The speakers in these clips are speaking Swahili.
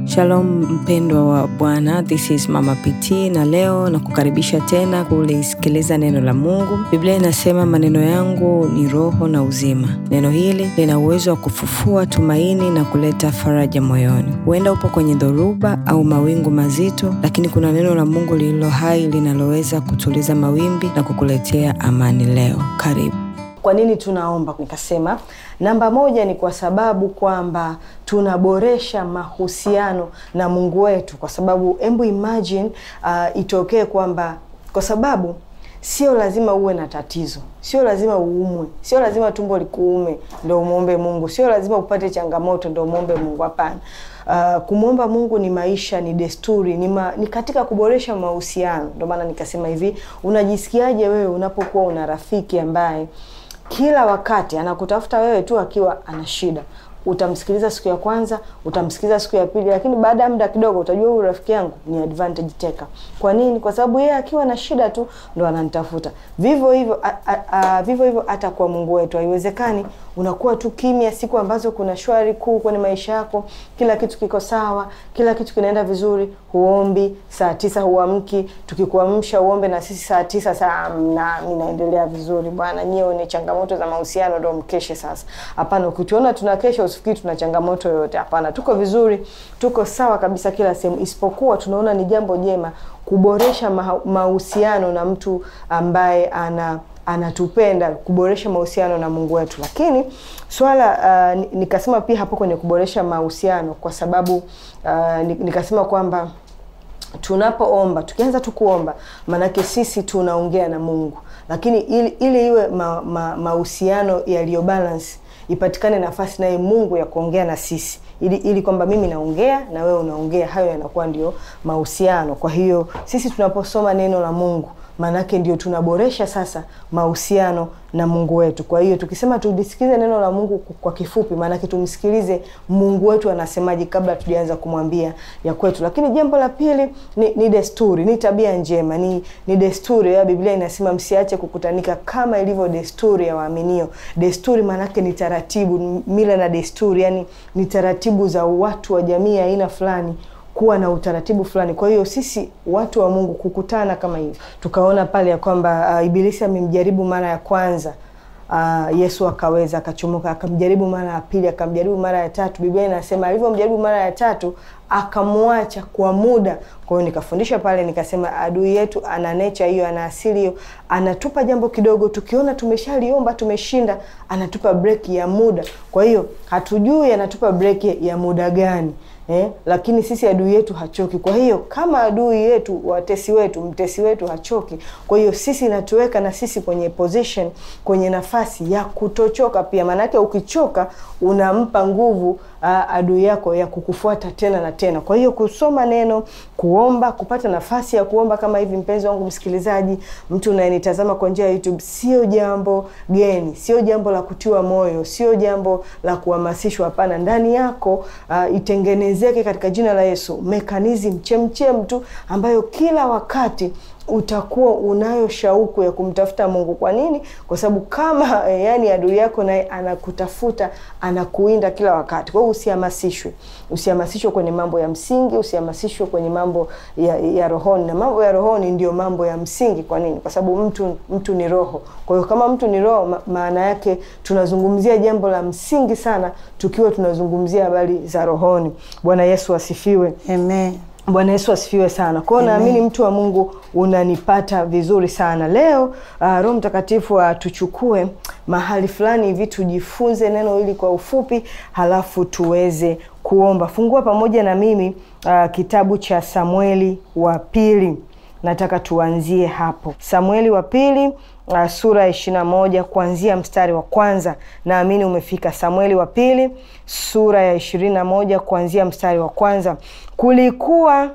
Shalom mpendwa wa Bwana, this is Mama PT na leo na kukaribisha tena kulisikiliza neno la Mungu. Biblia inasema maneno yangu ni roho na uzima. Neno hili lina uwezo wa kufufua tumaini na kuleta faraja moyoni. Huenda upo kwenye dhoruba au mawingu mazito, lakini kuna neno la Mungu lililo hai linaloweza kutuliza mawimbi na kukuletea amani leo. Karibu. Kwa nini tunaomba? Nikasema namba moja ni kwa sababu kwamba tunaboresha mahusiano na Mungu wetu, kwa sababu embu imagine uh, itokee kwamba kwa sababu sio lazima uwe na tatizo, sio lazima uumwe, sio lazima tumbo likuume ndo umwombe Mungu, sio lazima upate changamoto ndo umwombe Mungu. Hapana. Uh, kumwomba Mungu ni maisha, ni desturi, ni, ma, ni katika kuboresha mahusiano. Ndio maana nikasema hivi, unajisikiaje wewe unapokuwa una rafiki ambaye kila wakati anakutafuta wewe tu akiwa ana shida? Utamsikiliza siku ya kwanza, utamsikiliza siku ya pili, lakini baada ya muda kidogo utajua huyu rafiki yangu ni advantage taker. Kwa nini? Kwa sababu yeye akiwa na shida tu ndo ananitafuta. Vivyo hivyo vivyo hivyo hata kwa Mungu wetu haiwezekani unakuwa tu kimya siku ambazo kuna shwari kuu kwenye maisha yako, kila kitu kiko sawa, kila kitu kinaenda vizuri, huombi saa tisa huamki, tukikuamsha uombe na sisi saa tisa saa na minaendelea vizuri bwana, nyie ni changamoto za mahusiano ndo mkeshe sasa. Hapana, ukituona tunakesha usifikiri tuna changamoto yoyote. Hapana, tuko vizuri, tuko sawa kabisa kila sehemu, isipokuwa tunaona ni jambo jema kuboresha mahusiano na mtu ambaye ana anatupenda kuboresha mahusiano na Mungu wetu. Lakini swala uh, nikasema pia hapo kwenye kuboresha mahusiano, kwa sababu uh, nikasema kwamba tunapoomba, tukianza tu kuomba, maanake sisi tunaongea na Mungu, lakini ili, ili iwe mahusiano ma, yaliyo balance ipatikane nafasi naye Mungu ya kuongea na sisi ili, ili kwamba mimi naongea na wewe unaongea, hayo yanakuwa ndio mahusiano. Kwa hiyo sisi tunaposoma neno la Mungu maanake ndio tunaboresha sasa mahusiano na Mungu wetu. Kwa hiyo tukisema tulisikize neno la Mungu kwa kifupi, maanake tumsikilize Mungu wetu anasemaje kabla tujaanza kumwambia ya kwetu. Lakini jambo la pili ni, ni desturi, ni tabia njema, ni, ni desturi ya Biblia inasema msiache kukutanika kama ilivyo desturi ya waaminio. Desturi maanake ni taratibu, mila na desturi, yani ni taratibu za watu wa jamii ya aina fulani kuwa na utaratibu fulani. Kwa hiyo sisi watu wa Mungu kukutana kama hivi, tukaona pale ya kwamba uh, Ibilisi amemjaribu mara ya kwanza uh, Yesu akaweza akachomoka, akamjaribu mara ya pili, akamjaribu mara ya tatu. Biblia inasema alivyomjaribu mara ya tatu akamwacha kwa muda. Kwa hiyo nikafundisha pale nikasema, adui yetu ana nature hiyo, ana asili hiyo, anatupa jambo kidogo, tukiona tumeshaliomba tumeshinda, anatupa break ya muda. Kwa hiyo hatujui anatupa break ya muda gani. Eh, lakini sisi adui yetu hachoki. Kwa hiyo kama adui yetu, watesi wetu, mtesi wetu hachoki, kwa hiyo sisi natuweka na sisi kwenye position, kwenye nafasi ya kutochoka pia. Maanake ukichoka unampa nguvu uh, adui yako ya kukufuata tena na tena. Kwa hiyo kusoma neno, kuomba, kupata nafasi ya kuomba kama hivi, mpenzi wangu msikilizaji, mtu unayenitazama kwa njia ya YouTube, sio jambo geni, sio jambo la kutiwa moyo, sio jambo la kuhamasishwa. Hapana, ndani yako uh, itengenezeke katika jina la Yesu mekanizmu chemchem tu ambayo kila wakati utakuwa unayo shauku ya kumtafuta Mungu. Kwa nini? Kwa sababu kama e, yani adui yako naye anakutafuta anakuinda kila wakati. Kwa hiyo usihamasishwe, usihamasishwe kwenye mambo ya msingi, usihamasishwe kwenye mambo ya, ya rohoni, na mambo ya rohoni ndio mambo ya msingi. Kwa nini? Kwa sababu mtu mtu ni roho. Kwa hiyo kama mtu ni roho, ma, maana yake tunazungumzia jambo la msingi sana, tukiwa tunazungumzia habari za rohoni. Bwana Yesu asifiwe, Amen. Bwana Yesu asifiwe sana. Kwa hiyo naamini mtu wa Mungu unanipata vizuri sana leo. Uh, Roho Mtakatifu atuchukue uh, mahali fulani hivi tujifunze neno hili kwa ufupi, halafu tuweze kuomba. Fungua pamoja na mimi uh, kitabu cha Samueli wa pili. Nataka tuanzie hapo, Samueli wa pili Uh, sura ya ishirini na moja kuanzia mstari wa kwanza. Naamini umefika. Samueli wa pili sura ya ishirini na moja kuanzia mstari wa kwanza. Kulikuwa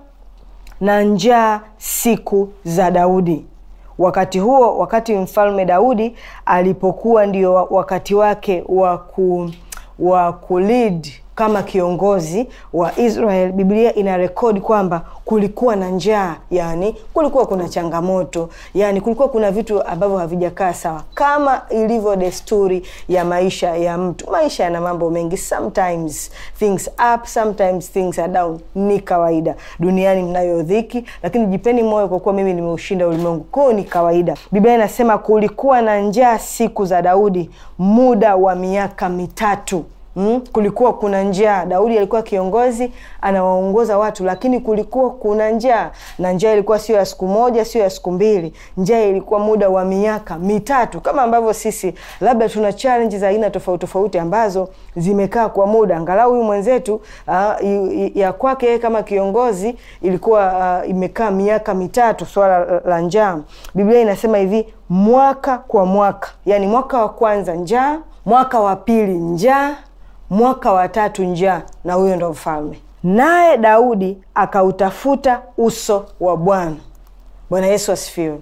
na njaa siku za Daudi. Wakati huo, wakati mfalme Daudi alipokuwa ndio wakati wake wa ku wa kulead kama kiongozi wa Israel, Biblia ina rekodi kwamba kulikuwa na njaa, yani kulikuwa kuna changamoto, yani kulikuwa kuna vitu ambavyo havijakaa sawa, kama ilivyo desturi ya maisha ya mtu. Maisha yana mambo mengi, sometimes things up, sometimes things are down. Ni kawaida duniani, mnayo dhiki, lakini jipeni moyo kwa kuwa mimi nimeushinda ulimwengu. Kwao ni kawaida. Biblia inasema kulikuwa na njaa siku za Daudi muda wa miaka mitatu. Mm, kulikuwa kuna njaa. Daudi alikuwa kiongozi anawaongoza watu, lakini kulikuwa kuna njaa, na njaa ilikuwa sio ya siku moja, sio ya siku mbili. Njaa ilikuwa muda wa miaka mitatu, kama ambavyo sisi labda tuna challenge za aina tofauti tofauti ambazo zimekaa kwa muda. Angalau huyu mwenzetu uh, ya kwake yeye kama kiongozi ilikuwa uh, imekaa miaka mitatu, swala la njaa. Biblia inasema hivi, mwaka kwa mwaka, yani mwaka wa kwanza njaa, mwaka wa pili njaa mwaka wa tatu njaa, na huyo ndo mfalme. Naye Daudi akautafuta uso wa Bwana. Bwana Yesu asifiwe.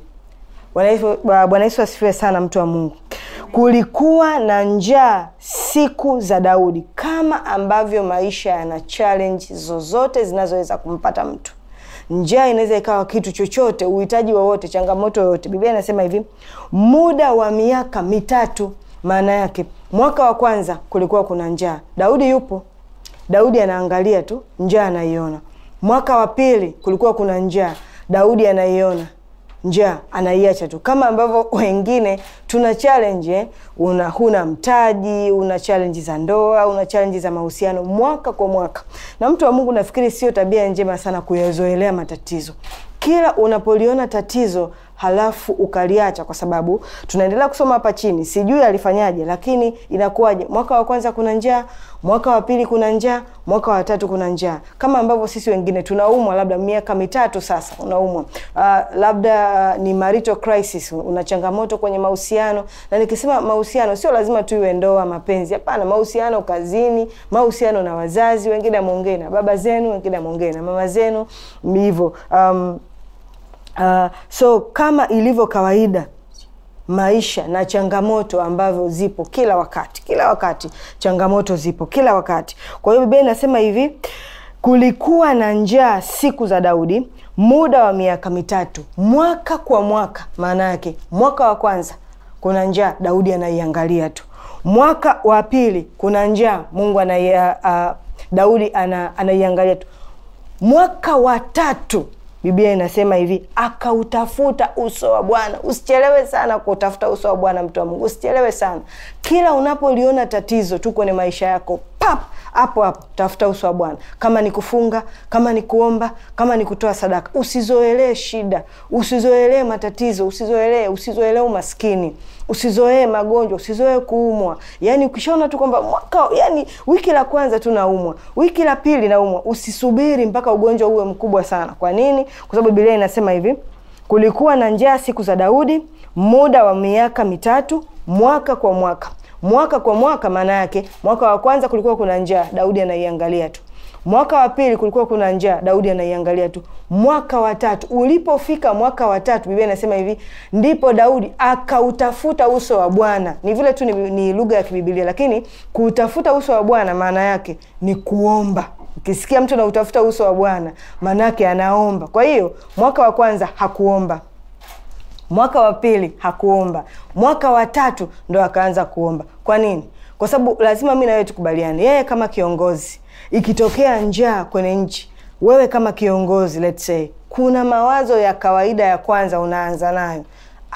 Bwana Yesu asifiwe sana, mtu wa Mungu. Kulikuwa na njaa siku za Daudi, kama ambavyo maisha yana challenge zozote zinazoweza kumpata mtu. Njaa inaweza ikawa kitu chochote, uhitaji wowote, changamoto yoyote. Biblia inasema hivi, muda wa miaka mitatu maana yake mwaka wa kwanza kulikuwa kuna njaa, Daudi yupo, Daudi anaangalia tu, njaa anaiona. Mwaka wa pili kulikuwa kuna njaa, Daudi anaiona njaa, anaiacha tu, kama ambavyo wengine tuna challenge eh? Una huna mtaji, una challenge za ndoa, una challenge za mahusiano, mwaka kwa mwaka. Na mtu wa Mungu, nafikiri sio tabia njema sana kuyazoelea matatizo. Kila unapoliona tatizo halafu ukaliacha, kwa sababu tunaendelea kusoma hapa chini, sijui alifanyaje, lakini inakuwaje? Mwaka wa kwanza kuna njaa, mwaka wa pili kuna njaa, mwaka wa tatu kuna njaa, kama ambavyo sisi wengine tunaumwa, labda miaka mitatu sasa unaumwa, uh, labda uh, ni marital crisis, una changamoto kwenye mahusiano. Na nikisema mahusiano, sio lazima tu iwe ndoa, mapenzi, hapana. Mahusiano kazini, mahusiano na wazazi, wengine ameongea na baba zenu, wengine ameongea na mama zenu, hivyo um, Uh, so kama ilivyo kawaida maisha na changamoto ambavyo zipo kila wakati, kila wakati changamoto zipo kila wakati. Kwa hiyo Biblia inasema hivi, kulikuwa na njaa siku za Daudi muda wa miaka mitatu, mwaka kwa mwaka. Maana yake mwaka wa kwanza kuna njaa, Daudi anaiangalia tu. Mwaka wa pili kuna njaa, Mungu anaia, uh, Daudi ana, anaiangalia tu. Mwaka wa tatu Biblia inasema hivi, akautafuta uso wa Bwana. Usichelewe sana kuutafuta uso wa Bwana, mtu wa Mungu, usichelewe sana. Kila unapoliona tatizo tu kwenye maisha yako, pap, hapo hapo tafuta uso wa Bwana. Kama ni kufunga, kama ni kuomba, kama ni kutoa sadaka. Usizoelee shida, usizoelee matatizo, usizoelee usizoelee umaskini, usizoee magonjwa, usizoee kuumwa. Yani ukishaona tu kwamba mwaka, yani wiki la kwanza tu naumwa, wiki la pili naumwa, usisubiri mpaka ugonjwa uwe mkubwa sana. Kwa nini? Kwa sababu Biblia inasema hivi, kulikuwa na njaa siku za Daudi muda wa miaka mitatu, mwaka kwa mwaka. Mwaka kwa mwaka, maana yake mwaka wa kwanza kulikuwa kuna njaa, Daudi anaiangalia tu. Mwaka wa pili kulikuwa kuna njaa, Daudi anaiangalia tu. Mwaka wa tatu ulipofika, mwaka wa tatu Biblia inasema hivi, ndipo Daudi akautafuta uso wa Bwana. Ni vile tu ni, ni lugha ya kibibilia, lakini kuutafuta uso wa Bwana maana yake ni kuomba. Ukisikia mtu anautafuta uso wa Bwana maana yake anaomba. Kwa hiyo mwaka wa kwanza hakuomba mwaka wa pili hakuomba, mwaka wa tatu ndo akaanza kuomba. Kwa nini? Kwa sababu lazima mi nawewe tukubaliane, yeye kama kiongozi, ikitokea njaa kwenye nchi, wewe kama kiongozi, let's say, kuna mawazo ya kawaida ya kwanza unaanza nayo,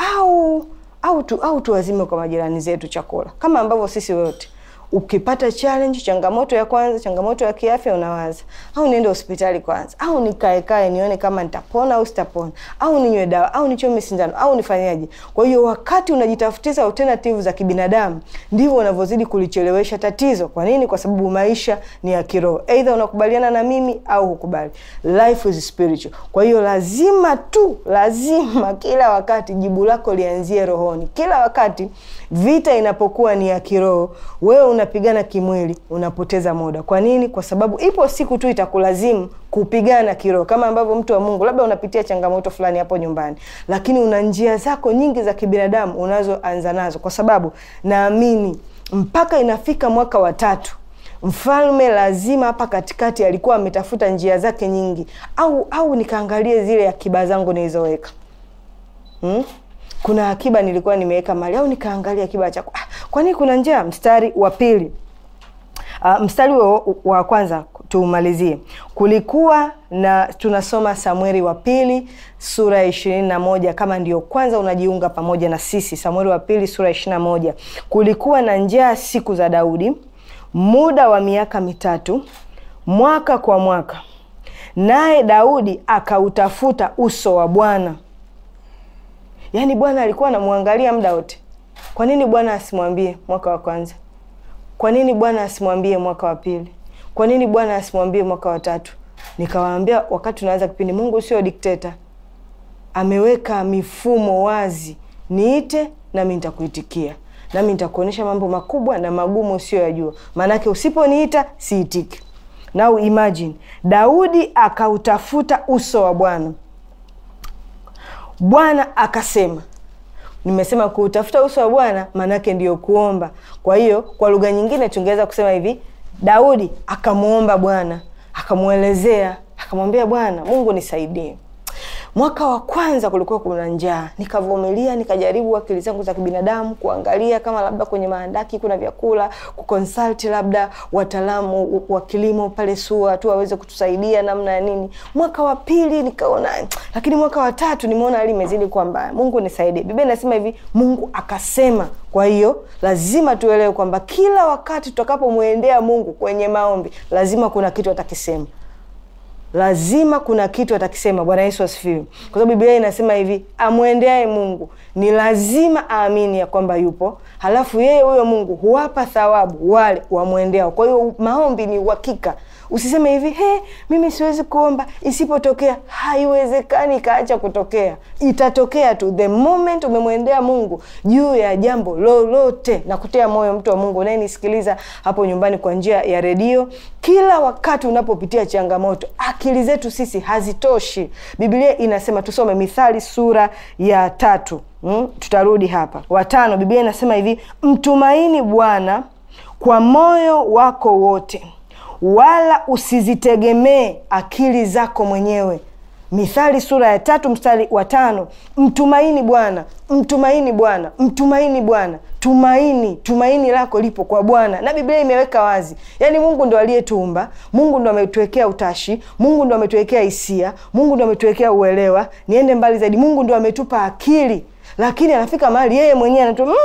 au au tu au tuwazime kwa majirani zetu chakula, kama ambavyo sisi wote ukipata challenge, changamoto ya kwanza, changamoto ya kiafya, unawaza au niende hospitali kwanza, au nikaekae nione kama nitapona au sitapona, au ninywe dawa, au nichome sindano, au nifanyaje? Kwa hiyo wakati unajitafutiza alternative za kibinadamu, ndivyo unavyozidi kulichelewesha tatizo. Kwa nini? Kwa sababu maisha ni ya kiroho, either unakubaliana na mimi au hukubali. Life is spiritual. Kwa hiyo lazima tu, lazima kila wakati jibu lako lianzie rohoni. Kila wakati vita inapokuwa ni ya kiroho, wewe unapigana kimwili, unapoteza muda. Kwa nini? Kwa sababu ipo siku tu itakulazimu kupigana kiroho, kama ambavyo mtu wa Mungu labda unapitia changamoto fulani hapo nyumbani, lakini una njia zako nyingi za kibinadamu unazoanza nazo, kwa sababu naamini mpaka inafika mwaka wa tatu mfalme lazima hapa katikati alikuwa ametafuta njia zake nyingi, au au nikaangalie zile akiba zangu nilizoweka hmm? Kuna akiba nilikuwa nimeweka mali, au nikaangalia akiba chako. Ah, kwani kuna njia? Mstari wa pili Uh, mstari wa, wa kwanza tumalizie. Kulikuwa na tunasoma Samueli wa pili sura ya ishirini na moja kama ndio kwanza unajiunga pamoja na sisi. Samueli wa pili sura ya ishirini na moja kulikuwa na njaa siku za Daudi muda wa miaka mitatu mwaka kwa mwaka, naye Daudi akautafuta uso wa Bwana. Yaani Bwana alikuwa anamwangalia muda wote. Kwa nini Bwana asimwambie mwaka wa kwanza? Kwa nini Bwana asimwambie mwaka wa pili? Kwa nini Bwana asimwambie mwaka wa tatu? Nikawaambia wakati tunaanza kipindi, Mungu sio dikteta, ameweka mifumo wazi. Niite nami nitakuitikia, nami nitakuonyesha mambo makubwa na magumu usiyoyajua, maanake usiponiita siitiki. Now imagine, Daudi akautafuta uso wa Bwana, Bwana akasema Nimesema kuutafuta uso wa Bwana maanake ndiyo kuomba. Kwa hiyo kwa lugha nyingine tungeweza kusema hivi, Daudi akamwomba Bwana, akamwelezea, akamwambia Bwana Mungu nisaidie. Mwaka wa kwanza kulikuwa kuna njaa, nikavumilia, nikajaribu akili zangu za kibinadamu kuangalia kama labda kwenye maandaki kuna vyakula, kuconsult labda wataalamu wa kilimo pale SUA tu waweze kutusaidia namna ya nini. Mwaka wa pili nikaona, lakini mwaka wa tatu nimeona hali imezidi kuwa mbaya. Mungu nisaidie. Biblia inasema hivi, Mungu akasema. Kwa hiyo lazima tuelewe kwamba kila wakati tutakapomwendea Mungu kwenye maombi, lazima kuna kitu atakisema lazima kuna kitu atakisema. Bwana Yesu asifiwe. Kwa sababu Biblia inasema hivi, amwendeaye Mungu ni lazima aamini ya kwamba yupo, halafu yeye huyo Mungu huwapa thawabu wale wamwendeao. Kwa hiyo maombi ni uhakika. Usiseme hivi he, mimi siwezi kuomba, isipotokea. Haiwezekani ikaacha kutokea, itatokea tu the moment umemwendea Mungu juu ya jambo lolote. Na kutia moyo mtu wa Mungu unayenisikiliza hapo nyumbani kwa njia ya redio, kila wakati unapopitia changamoto, akili zetu sisi hazitoshi. Biblia inasema tusome Mithali sura ya tatu. Hmm, tutarudi hapa watano. Biblia inasema hivi, mtumaini Bwana kwa moyo wako wote wala usizitegemee akili zako mwenyewe. Mithali sura ya tatu mstari wa tano. Mtumaini Bwana, mtumaini Bwana, mtumaini Bwana. Tumaini, tumaini lako lipo kwa Bwana, na Biblia imeweka wazi, yaani Mungu ndo aliyetuumba, Mungu ndo ametuwekea utashi, Mungu ndo ametuwekea hisia, Mungu ndo ametuwekea uelewa. Niende mbali zaidi, Mungu ndo ametupa akili, lakini anafika mahali yeye mwenyewe anatu mm,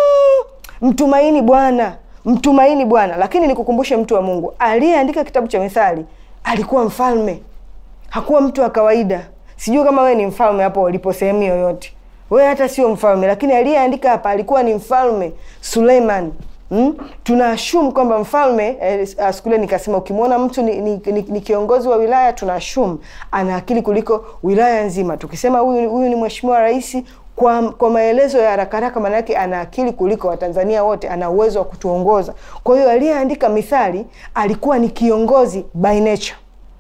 mtumaini Bwana mtumaini Bwana. Lakini nikukumbushe, mtu wa Mungu, aliyeandika kitabu cha Mithali alikuwa mfalme, hakuwa mtu wa kawaida. Sijui kama wewe ni mfalme hapo ulipo sehemu yoyote, wewe hata sio mfalme, lakini aliyeandika hapa alikuwa ni mfalme Suleiman. Hmm? Tunaashumu kwamba mfalme eh, skule nikasema ukimwona mtu ni, ni, ni, ni kiongozi wa wilaya tunaashumu ana akili kuliko wilaya nzima. Tukisema huyu huyu ni mheshimiwa rais kwa, kwa maelezo ya haraka haraka, maana yake ana akili kuliko Watanzania wote, ana uwezo wa kutuongoza. Kwa hiyo aliyeandika Mithali alikuwa ni kiongozi by nature,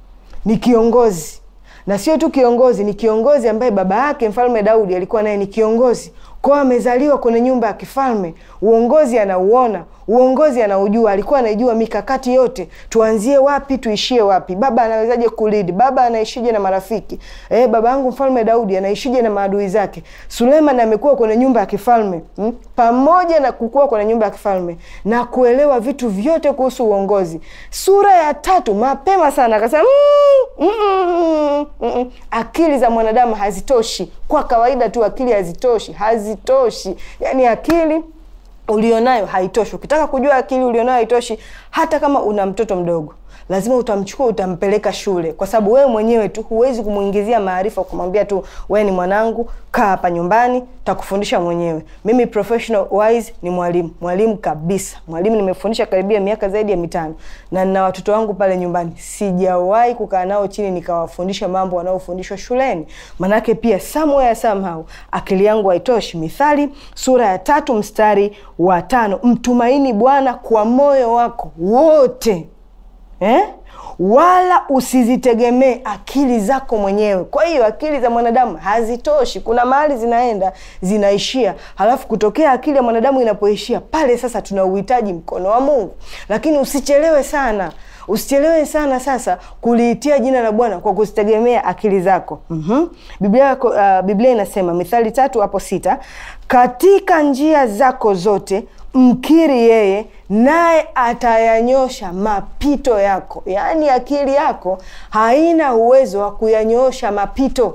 ni kiongozi na sio tu kiongozi, ni kiongozi ambaye baba yake mfalme Daudi alikuwa naye ni kiongozi kwao, amezaliwa kwenye nyumba ya kifalme. Uongozi anauona, uongozi anaujua, alikuwa anaijua mikakati yote, tuanzie wapi tuishie wapi, baba anawezaje kulidi, baba anaishije na marafiki eh, baba yangu mfalme Daudi anaishije na maadui zake. Suleiman amekuwa kwenye nyumba ya kifalme hmm? pamoja na kukua kwenye nyumba ya kifalme na kuelewa vitu vyote kuhusu uongozi. Sura ya tatu mapema sana akasema mm, mm, mm, mm, akili za mwanadamu hazitoshi. Kwa kawaida tu akili hazitoshi, hazitoshi, yani akili ulionayo haitoshi. Ukitaka kujua akili ulionayo haitoshi, hata kama una mtoto mdogo lazima utamchukua utampeleka shule, kwa sababu wewe mwenyewe tu huwezi kumwingizia maarifa, kumwambia tu wewe ni mwanangu, kaa hapa nyumbani, takufundisha mwenyewe. Mimi professional wise ni mwalimu, mwalimu kabisa, mwalimu. Nimefundisha karibia miaka zaidi ya mitano na nina watoto wangu pale nyumbani. Sijawahi kukaa nao chini nikawafundisha mambo wanaofundishwa shuleni, manake pia somewhere somehow akili yangu haitoshi. Mithali sura ya tatu mstari wa tano, mtumaini Bwana kwa moyo wako wote eh? wala usizitegemee akili zako mwenyewe. Kwa hiyo akili za mwanadamu hazitoshi, kuna mahali zinaenda zinaishia, halafu kutokea akili ya mwanadamu inapoishia pale, sasa tuna uhitaji mkono wa Mungu. Lakini usichelewe sana, usichelewe sana sasa kuliitia jina la Bwana kwa kuzitegemea akili zako. mm-hmm. Biblia, uh, Biblia inasema Mithali tatu hapo sita, katika njia zako zote mkiri yeye naye atayanyosha mapito yako. Yaani akili yako haina uwezo wa kuyanyosha mapito.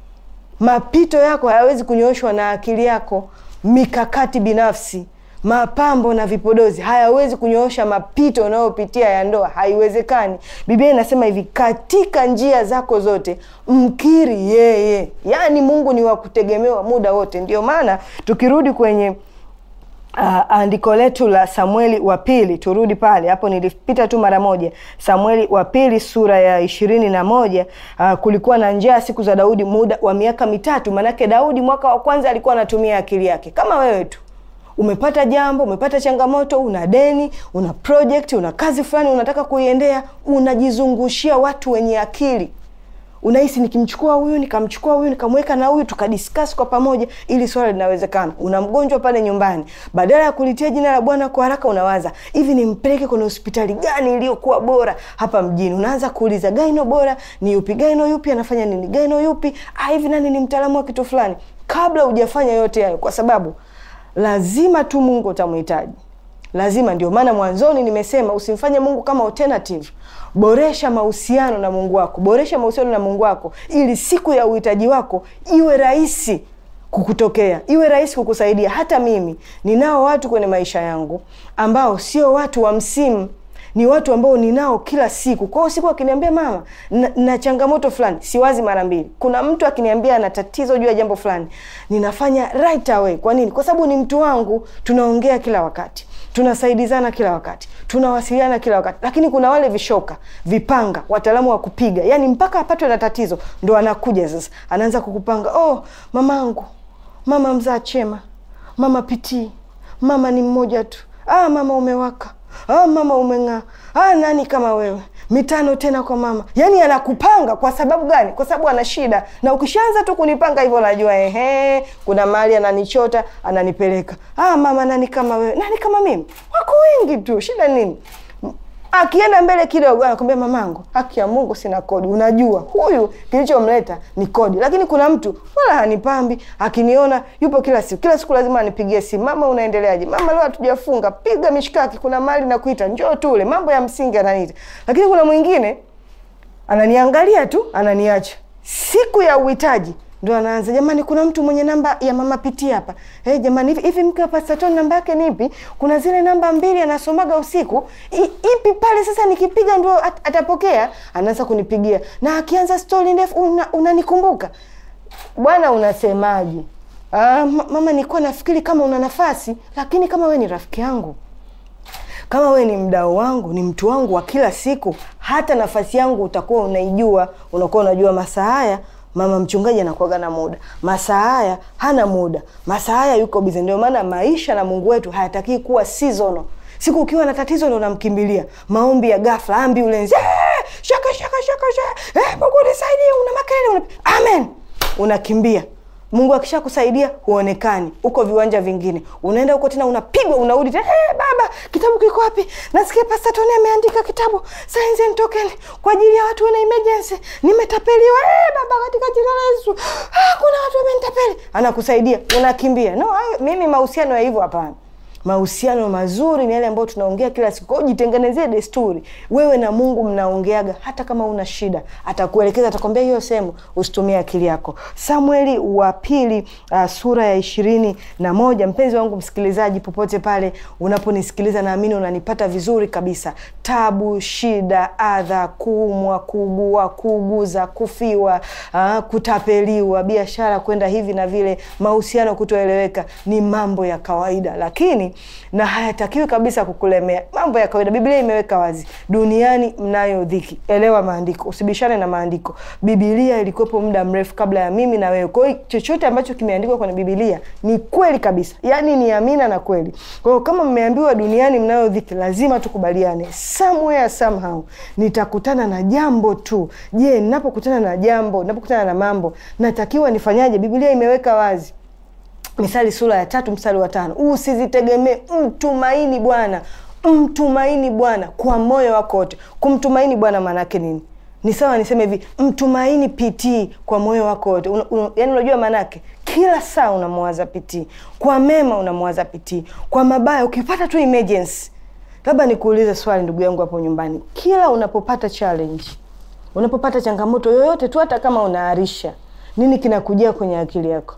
Mapito yako hayawezi kunyooshwa na akili yako. Mikakati binafsi, mapambo na vipodozi hayawezi kunyoosha mapito unayopitia ya ndoa, haiwezekani. Biblia inasema hivi, katika njia zako zote mkiri yeye. Yaani Mungu ni wa kutegemewa muda wote. Ndio maana tukirudi kwenye Uh, andiko letu la Samueli wa pili, turudi pale hapo, nilipita tu mara moja. Samueli wa pili sura ya ishirini na moja. Uh, kulikuwa na njaa siku za Daudi muda wa miaka mitatu. Maanake Daudi mwaka wa kwanza alikuwa anatumia akili yake kama wewe tu. Umepata jambo, umepata changamoto, una deni, una project, una kazi fulani unataka kuiendea, unajizungushia watu wenye akili unahisi nikimchukua huyu nikamchukua huyu nikamweka na huyu tukadiscuss kwa pamoja, ili swala linawezekana. Una mgonjwa pale nyumbani, badala ya kulitia jina la Bwana kwa haraka, unawaza hivi, nimpeleke kwenye hospitali gani iliyokuwa bora hapa mjini? Unaanza kuuliza gaino bora ni yupi, gaino yupi anafanya nini, gaino yupi ah, hivi nani ni mtaalamu wa kitu fulani, kabla hujafanya yote hayo, kwa sababu lazima tu Mungu utamhitaji lazima. Ndio maana mwanzoni nimesema usimfanye Mungu kama alternative. Boresha mahusiano na Mungu wako, boresha mahusiano na Mungu wako ili siku ya uhitaji wako iwe rahisi kukutokea, iwe rahisi kukusaidia. Hata mimi ninao watu kwenye maisha yangu ambao sio watu wa msimu ni watu ambao ninao kila siku. Kwa hiyo siku akiniambia mama na, na changamoto fulani, siwazi mara mbili. Kuna mtu akiniambia ana tatizo juu ya jambo fulani, ninafanya right away. Kwa nini? Kwa sababu ni mtu wangu, tunaongea kila wakati, tunasaidizana kila wakati, tunawasiliana kila wakati. Lakini kuna wale vishoka, vipanga, wataalamu wa kupiga, yani mpaka apatwe na tatizo ndo anakuja sasa, anaanza kukupanga. Oh, mamangu, mama mzaa chema, mama pitii, mama ni mmoja tu. Ah, mama umewaka Ah, mama umeng'aa. Ah, nani kama wewe? Mitano tena kwa mama. Yaani anakupanga kwa sababu gani? Kwa sababu ana shida. Na ukishaanza tu kunipanga hivyo najua ehe, kuna mahali ananichota, ananipeleka. Ah, mama nani kama wewe? Nani kama mimi? Wako wengi tu. Shida nini? Akienda mbele kidogo anakwambia mamangu, haki ya Mungu sina kodi. Unajua huyu kilichomleta ni kodi, lakini kuna mtu wala hanipambi. Akiniona yupo kila siku, kila siku lazima anipigie simu, mama, unaendeleaje? Mama, leo hatujafunga, piga mishikaki, kuna mali na kuita, njoo tule. Mambo ya msingi ananiita, lakini kuna mwingine ananiangalia tu, ananiacha. Siku ya uhitaji ndo anaanza jamani, kuna mtu mwenye namba ya mama Piti hapa. Hey, jamani hivi hivi, mke wa Pastor Tony namba yake ni ipi? Kuna zile namba mbili anasomaga usiku, I, ipi pale sasa nikipiga ndio at, atapokea. Anaanza kunipigia na akianza stori ndefu, unanikumbuka una bwana, unasemaje? Ah, mama, nilikuwa nafikiri kama una nafasi, lakini kama we ni rafiki yangu kama we ni mdau wangu, ni mtu wangu wa kila siku, hata nafasi yangu utakuwa unaijua, unakuwa unajua masaa haya mama mchungaji anakuaga na muda, masaa haya hana muda, masaa haya yuko bize. Ndio maana maisha na Mungu wetu hayatakii kuwa seasonal. Siku ukiwa na tatizo ndo unamkimbilia maombi ya ghafla, ambulance, eh, shaka shaka shaka shaka, eh, Mungu nisaidie, una makelele, una amen, unakimbia Mungu akishakusaidia huonekani, uko viwanja vingine, unaenda huko tena, unapigwa, unarudi tena. Hey, baba, kitabu kiko wapi? Nasikia Pastor Tony ameandika kitabu Signs and Tokens kwa ajili ya watu wana emergency, nimetapeliwa. Hey, baba, katika jina la Yesu, ah, kuna watu wamenitapeli. Anakusaidia, unakimbia. No, mimi mahusiano ya hivyo hapana. Mahusiano mazuri ni yale ambayo tunaongea kila siku. Kwa hiyo jitengenezee desturi, wewe na Mungu mnaongeaga, hata kama una shida atakuelekeza, atakwambia hiyo sehemu usitumie akili yako. Samueli wa pili uh, sura ya ishirini na moja. Mpenzi wangu msikilizaji, popote pale unaponisikiliza, naamini unanipata vizuri kabisa. Tabu, shida, adha, kuumwa, kuugua, kuuguza, kufiwa, uh, kutapeliwa, biashara kwenda hivi na vile, mahusiano kutoeleweka ni mambo ya kawaida, lakini kuadhiri na hayatakiwi kabisa kukulemea. Mambo ya kawaida, Biblia imeweka wazi, duniani mnayo dhiki. Elewa maandiko, usibishane na maandiko. Biblia ilikuwepo muda mrefu kabla ya mimi na wewe. Kwa hiyo chochote ambacho kimeandikwa kwenye Biblia ni kweli kabisa, yaani ni amina na kweli. Kwa hiyo kama mmeambiwa duniani mnayo dhiki, lazima tukubaliane, somewhere somehow nitakutana na jambo tu. Je, ninapokutana na jambo, ninapokutana na mambo, natakiwa nifanyaje? Biblia imeweka wazi Mithali sura ya tatu mstari wa tano usizitegemee, mtumaini Bwana, mtumaini Bwana kwa moyo wako wote. Kumtumaini Bwana maana yake nini? Ni sawa niseme hivi, mtumaini PT kwa moyo wako wote. Un, un, yani unajua maana yake kila saa unamwaza PT, kwa mema unamwaza PT, kwa mabaya ukipata tu emergency. Labda nikuulize swali ndugu yangu hapo nyumbani, kila unapopata challenge, unapopata changamoto yoyote tu, hata kama unaarisha, nini kinakujia kwenye akili yako?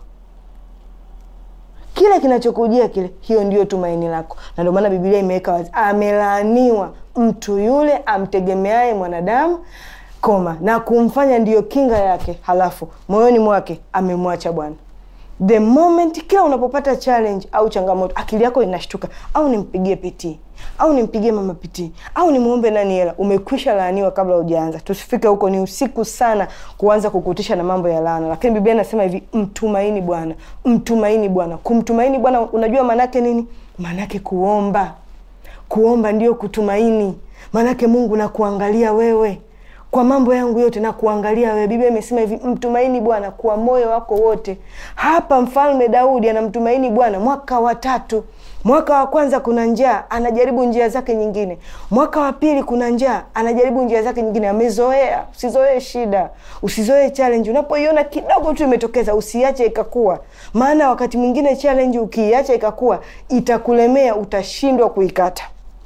Kile kinachokujia kile, hiyo ndio tumaini lako. Na ndio maana Biblia imeweka wazi, amelaaniwa mtu yule amtegemeaye mwanadamu koma na kumfanya ndiyo kinga yake, halafu moyoni mwake amemwacha Bwana. The moment kila unapopata challenge au changamoto, akili yako inashtuka, au nimpigie PT au nimpigie mama PT au nimwombe nani hela, umekwisha laaniwa kabla hujaanza. Tusifike huko, ni usiku sana kuanza kukutisha na mambo ya laana, lakini Biblia inasema hivi, mtumaini Bwana, mtumaini Bwana. Kumtumaini Bwana, unajua maanake nini? Maanake kuomba. Kuomba ndio kutumaini, maanake Mungu nakuangalia wewe kwa mambo yangu yote na kuangalia wewe. Biblia imesema hivi, mtumaini Bwana kwa moyo wako wote. Hapa mfalme Daudi anamtumaini Bwana mwaka wa tatu. Mwaka wa kwanza kuna njaa, anajaribu njia zake nyingine. Mwaka wa pili kuna njaa, anajaribu njia zake nyingine. Amezoea. Usizoee shida, usizoee challenge. Unapoiona kidogo tu imetokeza, usiache ikakua, maana wakati mwingine challenge ukiiacha ikakua itakulemea, utashindwa kuikata.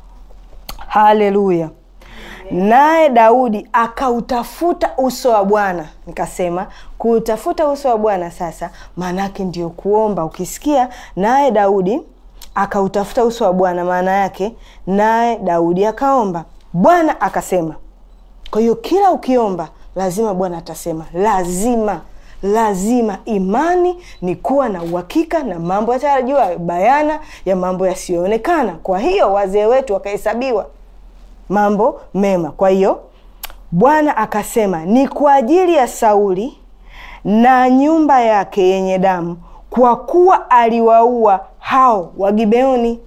Haleluya! Naye Daudi akautafuta uso wa Bwana. Nikasema kuutafuta uso wa Bwana sasa maanake ndio kuomba. Ukisikia naye Daudi akautafuta uso wa Bwana, maana yake naye Daudi akaomba, Bwana akasema. Kwa hiyo kila ukiomba lazima Bwana atasema, lazima lazima. Imani ni kuwa na uhakika na mambo yatarajiwa, bayana ya mambo yasiyoonekana. Kwa hiyo wazee wetu wakahesabiwa mambo mema. Kwa hiyo Bwana akasema, ni kwa ajili ya Sauli na nyumba yake yenye damu, kwa kuwa aliwaua hao Wagibeoni.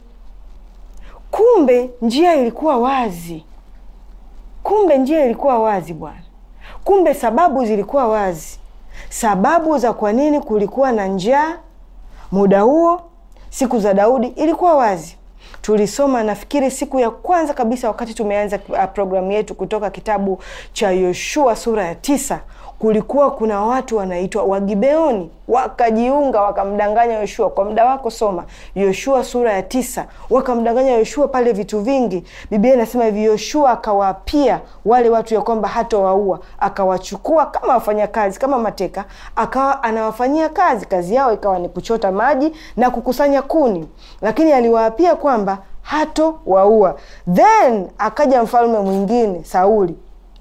Kumbe njia ilikuwa wazi, kumbe njia ilikuwa wazi bwana. Kumbe sababu zilikuwa wazi, sababu za kwa nini kulikuwa na njaa muda huo, siku za Daudi ilikuwa wazi. Tulisoma nafikiri siku ya kwanza kabisa wakati tumeanza uh, programu yetu kutoka kitabu cha Yoshua sura ya tisa. Kulikuwa kuna watu wanaitwa Wagibeoni wakajiunga wakamdanganya Yoshua. Kwa muda wako soma Yoshua sura ya tisa. Wakamdanganya Yoshua pale vitu vingi. Biblia inasema hivi, Yoshua akawaapia wale watu ya kwamba hatowaua, akawachukua kama wafanyakazi, kama mateka, akawa anawafanyia kazi. Kazi yao ikawa ni kuchota maji na kukusanya kuni, lakini aliwaapia kwamba hato waua. Then akaja mfalme mwingine Sauli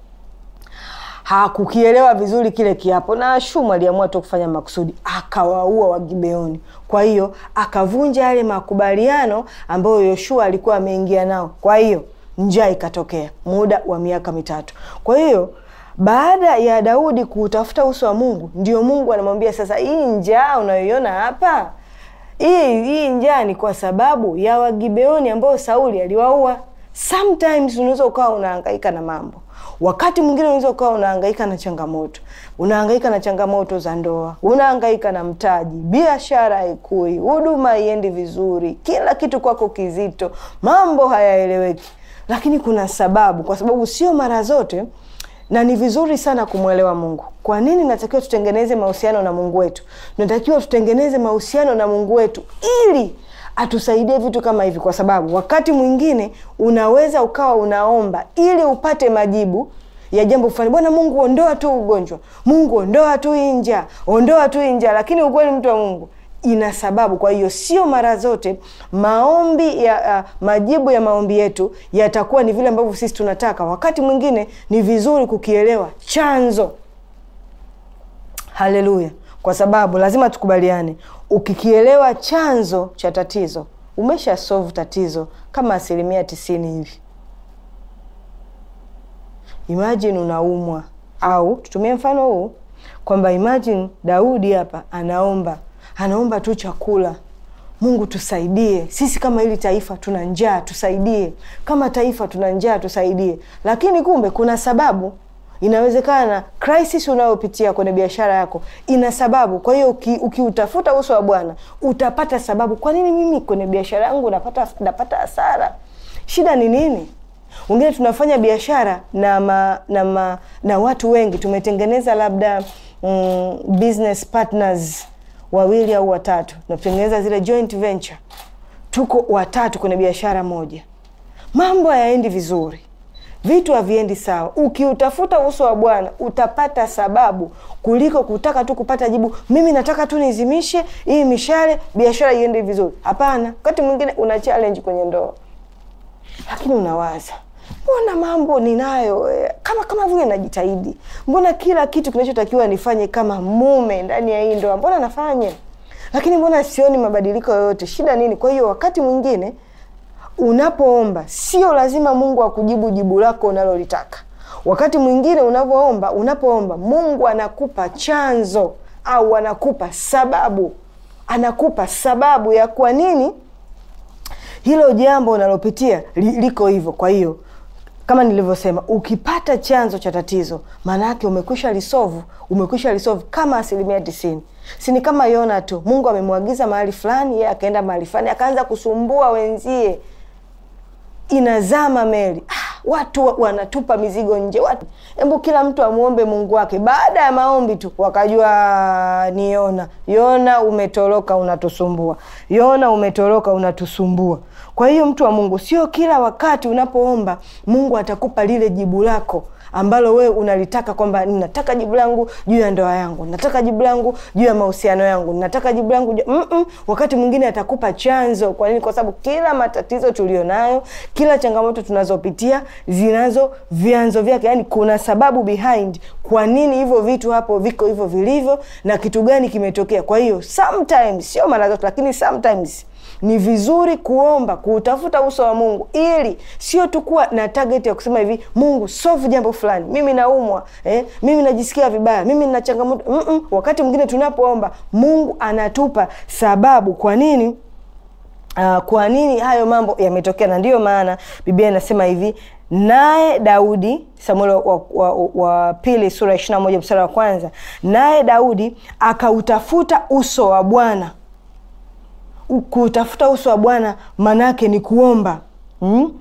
hakukielewa vizuri kile kiapo, na Ashumu aliamua tu kufanya makusudi, akawaua Wagibeoni. Kwa hiyo akavunja yale makubaliano ambayo Yoshua alikuwa ameingia nao. Kwa hiyo njaa ikatokea muda wa miaka mitatu. Kwa hiyo baada ya Daudi kuutafuta uso wa Mungu, ndio Mungu anamwambia sasa, hii njaa unayoiona hapa, hii hii njaa ni kwa sababu ya Wagibeoni ambao Sauli aliwaua. Sometimes unaweza ukawa unahangaika na mambo wakati mwingine unaweza ukawa unahangaika na changamoto, unahangaika na changamoto za ndoa, unahangaika na mtaji, biashara haikui, huduma haiendi vizuri, kila kitu kwako kizito, mambo hayaeleweki, lakini kuna sababu, kwa sababu sio mara zote na ni vizuri sana kumwelewa Mungu. Kwa nini natakiwa tutengeneze mahusiano na Mungu wetu? Tunatakiwa tutengeneze mahusiano na Mungu wetu ili atusaidie vitu kama hivi, kwa sababu wakati mwingine unaweza ukawa unaomba ili upate majibu ya jambo fulani. Bwana Mungu, ondoa tu ugonjwa, Mungu ondoa tu hii njaa, ondoa tu hii njaa, lakini ukweli, mtu wa Mungu, ina sababu. Kwa hiyo sio mara zote maombi ya uh, majibu ya maombi yetu yatakuwa ni vile ambavyo sisi tunataka. Wakati mwingine ni vizuri kukielewa chanzo. Haleluya! Kwa sababu lazima tukubaliane, ukikielewa chanzo cha tatizo umesha solve tatizo kama asilimia tisini hivi. Imagine unaumwa, au tutumie mfano huu kwamba imagine Daudi hapa anaomba, anaomba tu chakula Mungu tusaidie, sisi kama hili taifa tuna njaa, tusaidie. Kama taifa tuna njaa, tusaidie. Lakini kumbe kuna sababu. Inawezekana crisis unayopitia kwenye biashara yako ina sababu. Kwa hiyo ukiutafuta uki uso wa Bwana utapata sababu, kwa nini mimi kwenye biashara yangu napata napata hasara? Shida ni nini? Wengine tunafanya biashara na ma, na ma, na watu wengi tumetengeneza labda mm, business partners wawili au watatu, tunatengeneza zile joint venture, tuko watatu kwenye biashara moja, mambo hayaendi vizuri, vitu haviendi sawa. Ukiutafuta uso wa Bwana utapata sababu kuliko kutaka tu kupata jibu, mimi nataka tu nizimishe hii mishale, biashara iende vizuri. Hapana, wakati mwingine una challenge kwenye ndoa, lakini unawaza mbona mambo ninayo kama kama vile najitahidi, mbona kila kitu kinachotakiwa nifanye kama mume ndani ya hii ndoa, mbona nafanya, lakini mbona sioni mabadiliko yoyote? Shida nini? Kwa hiyo wakati mwingine unapoomba, sio lazima Mungu akujibu jibu lako unalolitaka. Wakati mwingine unavyoomba, unapoomba, Mungu anakupa chanzo au anakupa sababu, anakupa sababu ya kwa nini hilo jambo unalopitia li, liko hivyo. Kwa hiyo kama nilivyosema, ukipata chanzo cha tatizo, maana yake umekwisha lisovu, umekwisha lisovu kama asilimia tisini. Si ni kama Yona tu, Mungu amemwagiza mahali fulani, yeye akaenda mahali fulani, akaanza kusumbua wenzie, inazama meli ah, watu wanatupa mizigo nje, watu hebu kila mtu amwombe Mungu wake. Baada ya maombi tu wakajua ni Yona. Yona umetoroka, unatusumbua. Yona umetoroka, unatusumbua. Kwa hiyo mtu wa Mungu, sio kila wakati unapoomba Mungu atakupa lile jibu lako ambalo wewe unalitaka, kwamba ninataka jibu langu juu ya ndoa yangu, nataka jibu langu juu ya mahusiano yangu, nataka jibu langu juu... mm -mm. Wakati mwingine atakupa chanzo. Kwa nini? Kwa sababu kila matatizo tulionayo, kila changamoto tunazopitia zinazo vyanzo vyake, yani kuna sababu behind kwa nini hivyo vitu hapo viko hivyo vilivyo na kitu gani kimetokea. Kwa hiyo sometimes, sio mara zote, lakini sometimes ni vizuri kuomba kuutafuta uso wa Mungu ili sio tu kuwa na target ya kusema hivi, Mungu solve jambo fulani, mimi naumwa eh, mimi najisikia vibaya, mimi nina changamoto mm -mm. Wakati mwingine tunapoomba Mungu anatupa sababu kwa nini uh, kwa nini hayo mambo yametokea, na ndiyo maana Biblia inasema hivi naye Daudi, Samueli wa, wa, wa, wa pili sura ishirini na moja mstari wa kwanza, naye Daudi akautafuta uso wa Bwana kutafuta uso wa Bwana manake ni kuomba hmm?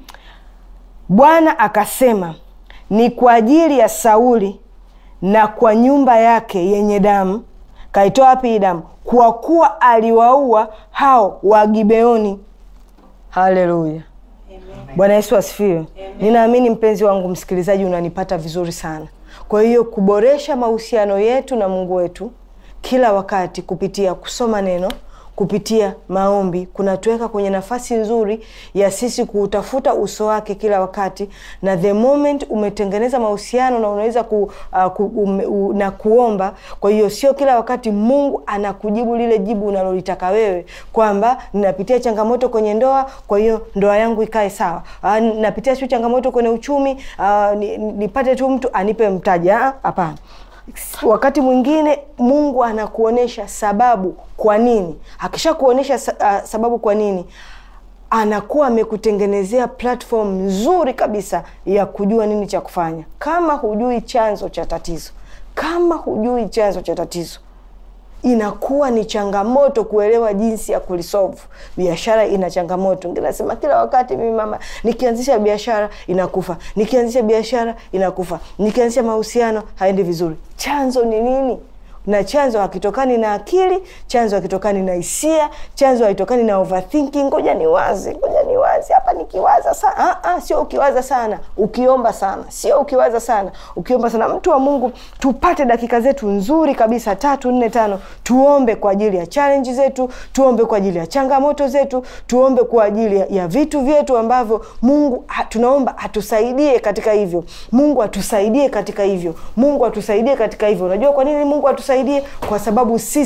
Bwana akasema ni kwa ajili ya Sauli na kwa nyumba yake yenye damu. Kaitoa wapi hii damu? Kwa kuwa aliwaua hao wa Gibeoni. Haleluya, Bwana Yesu asifiwe. Ninaamini mpenzi wangu msikilizaji, unanipata vizuri sana. Kwa hiyo kuboresha mahusiano yetu na Mungu wetu kila wakati kupitia kusoma neno kupitia maombi kunatuweka kwenye nafasi nzuri ya sisi kuutafuta uso wake kila wakati, na the moment umetengeneza mahusiano na unaweza ku, uh, ku, um, uh, na kuomba. Kwa hiyo sio kila wakati Mungu anakujibu lile jibu unalolitaka wewe, kwamba ninapitia changamoto kwenye ndoa, kwa hiyo ndoa yangu ikae sawa. Uh, napitia sio changamoto kwenye uchumi, uh, nipate tu mtu anipe mtaji. Hapana. Wakati mwingine Mungu anakuonyesha sababu kwa nini. Akisha kuonyesha uh, sababu kwa nini, anakuwa amekutengenezea platform nzuri kabisa ya kujua nini cha kufanya. Kama hujui chanzo cha tatizo, kama hujui chanzo cha tatizo inakuwa ni changamoto kuelewa jinsi ya kulisolve. Biashara ina changamoto, nasema kila wakati mimi mama, nikianzisha biashara inakufa, nikianzisha biashara inakufa, nikianzisha mahusiano haendi vizuri. Chanzo ni nini? na chanzo hakitokani na akili, chanzo hakitokani na hisia, chanzo hakitokani na overthinking. Ngoja ni wazi, ngoja ni wazi hapa, nikiwaza sana. Ah, ah, sio ukiwaza sana, ukiomba sana, sio ukiwaza sana, ukiomba sana. Mtu wa Mungu, tupate dakika zetu nzuri kabisa, tatu nne tano, tuombe kwa ajili ya challenge zetu, tuombe kwa ajili ya changamoto zetu, tuombe kwa ajili ya, ya vitu vyetu ambavyo Mungu ha, tunaomba atusaidie katika hivyo. Mungu atusaidie katika hivyo. Mungu atusaidie katika hivyo. Unajua kwa nini Mungu atusaidie? Kwa sababu sisi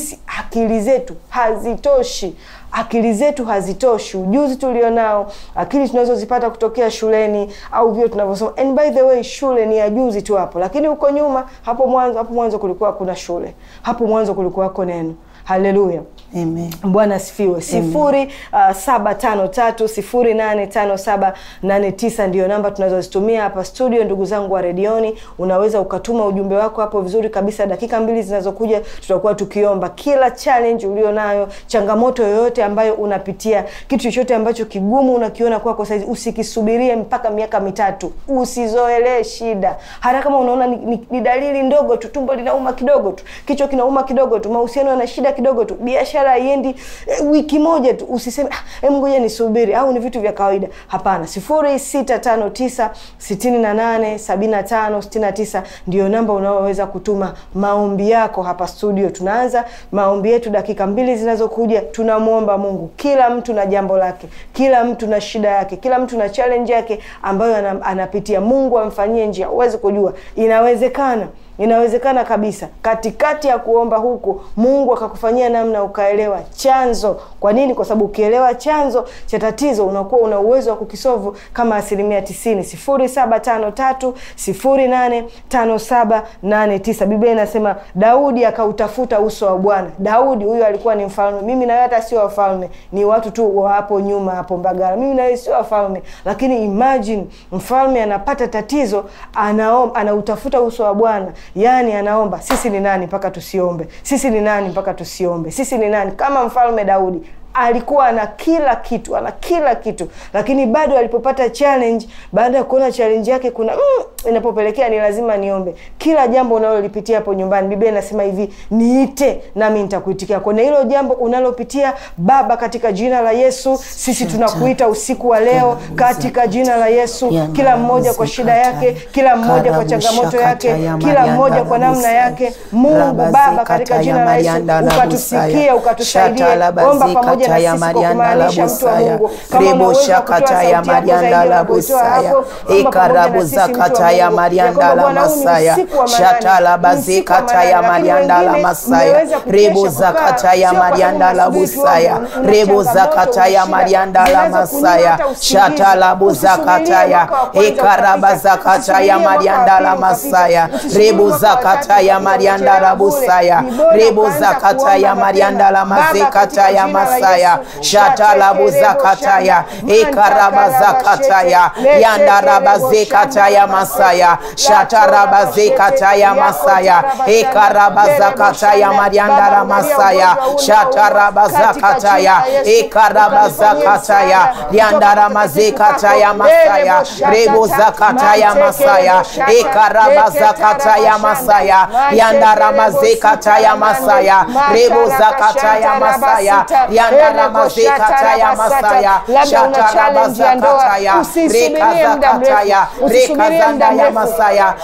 akili zetu hazitoshi akili zetu hazitoshi ujuzi tulionao akili tunazozipata kutokea shuleni au vile tunavyosoma and by the way shule ni ya juzi tu hapo lakini huko nyuma hapo mwanzo hapo mwanzo kulikuwa kuna shule hapo mwanzo kulikuwako neno haleluya Amen. bwana asifiwe sifuri uh, saba tano tatu sifuri nane tano saba nane tisa ndio namba tunazozitumia hapa studio ndugu zangu wa redioni unaweza ukatuma ujumbe wako hapo vizuri kabisa dakika mbili zinazokuja tutakuwa tukiomba kila challenge ulio nayo changamoto yoyote ambayo unapitia kitu chochote ambacho kigumu unakiona kwako saizi usikisubirie mpaka miaka mitatu usizoelee shida hata kama unaona ni, ni, ni dalili ndogo tu tumbo linauma kidogo tu kichwa kinauma kidogo tu mahusiano yana shida kidogo tu biashara haiendi eh, wiki moja tu usiseme ah, em ngoja nisubiri au ni vitu vya kawaida hapana sifuri sita tano tisa sitini na nane sabini na tano sitini na tisa ndio namba unaoweza kutuma maombi yako hapa studio tunaanza maombi yetu dakika mbili zinazokuja tunamwomba mungu kila mtu na jambo lake kila mtu na shida yake kila mtu na challenge yake ambayo ana- anapitia mungu amfanyie njia huwezi kujua inawezekana inawezekana kabisa katikati ya kuomba huku mungu akakufanyia namna ukaelewa chanzo kwa nini kwa sababu ukielewa chanzo cha tatizo unakuwa una uwezo wa kukisovu kama asilimia tisini sifuri saba tano tatu sifuri nane tano saba nane tisa biblia inasema daudi akautafuta uso wa bwana daudi huyu alikuwa ni mfalme mimi nawe hata sio wafalme ni watu tu wa hapo nyuma hapo mbagala mimi nawe sio wafalme lakini imagine mfalme anapata tatizo anaom, anautafuta uso wa bwana yaani anaomba sisi ni nani mpaka tusiombe sisi ni nani mpaka tusiombe sisi ni nani kama mfalme daudi alikuwa ana kila kitu ana kila kitu lakini bado alipopata challenge baada ya kuona challenge yake kuna mm, inapopelekea ni lazima niombe kila jambo unalolipitia hapo nyumbani biblia inasema hivi niite nami nitakuitikia kwenye hilo jambo unalopitia baba katika jina la yesu sisi tunakuita usiku wa leo katika jina la yesu kila mmoja kwa shida yake kila mmoja kwa changamoto yake kila mmoja kwa namna yake mungu baba katika jina la yesu ukatusikia ukatusaidie omba pamoja na sisi kwa kumaanisha mtu wa mungu kama rebo unaweza shakata kutoa ya sauti yako marianda zaidi la ya kuitoa busaya hapo, omba pamoja na ikarabu sisi mtu wa zakata ya Mungu. marianda Ya la kwamba Bwana, huu ni masaya usiku wa manane, shatala ni usiku wa bazikata ya manane, lakini marianda la wengine masaya mmeweza kukesha rebo kukaa, zakata ya sio kwa sababu marianda la mnasubiri busaya tuombe, una rebo changamoto, zakata una ya shida, marianda la zinaweza kunyima masaya hata usingizi. shatala buzakata Usisubirie ya mwaka wa kwanza ikaraba ukapita. zakata ya Usisubirie mwaka wa marianda pili la ukapita. masaya Usisubirie rebo mwaka wa tatu zakata ya ukapita. marianda la Uchelewa bure. busaya Ni bora rebo ukaanza zakata kuomba ya mapema. marianda la Baba, mazekata katika ya jina la masaya Yesu, shatala buzakata ya ikaraba zakata ya yandaraba zekata ya masaya shataraba zekata ya masaya ikaraba zakata ya mariandara masaya shataraba zakata ya ikaraba zakata ya yandara mazekata ya masaya rebo zakata ya masaya ikaraba zakata ya masaya yandara mazekata ya masaya rebo zakata ya masaya yandara mazekata ya masaya labda una challenge ya ndoa usisubirie muda mrefu usisubirie muda mrefu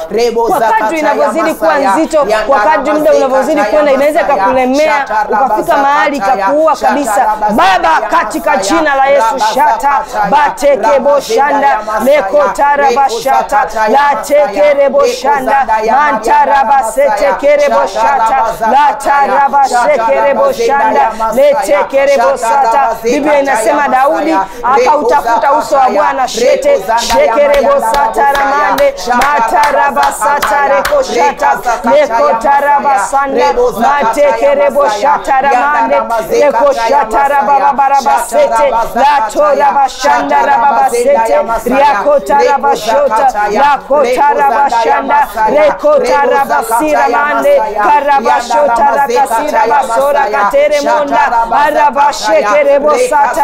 kwa kadri inavyozidi kuwa nzito kwa kadri muda unavyozidi kwenda inaweza ikakulemea ukafika mahali ikakuua kabisa baba katika jina la yesu shata batekeboshanda lekotarabashata latekereboshanda mantarabasetekereboshata latarabasekereboshanda letekerebosata biblia inasema daudi akautafuta uso wa bwana shete shekerebosataramande matarabasatarekoshata lekotarabasanda matekereboshataramande lekoshatarabababarabasete latorabashandarababasete riakotarabashota lakotarabashanda rekotarabasiramande karabashotarakasirabasora kateremonda arabashekerebosata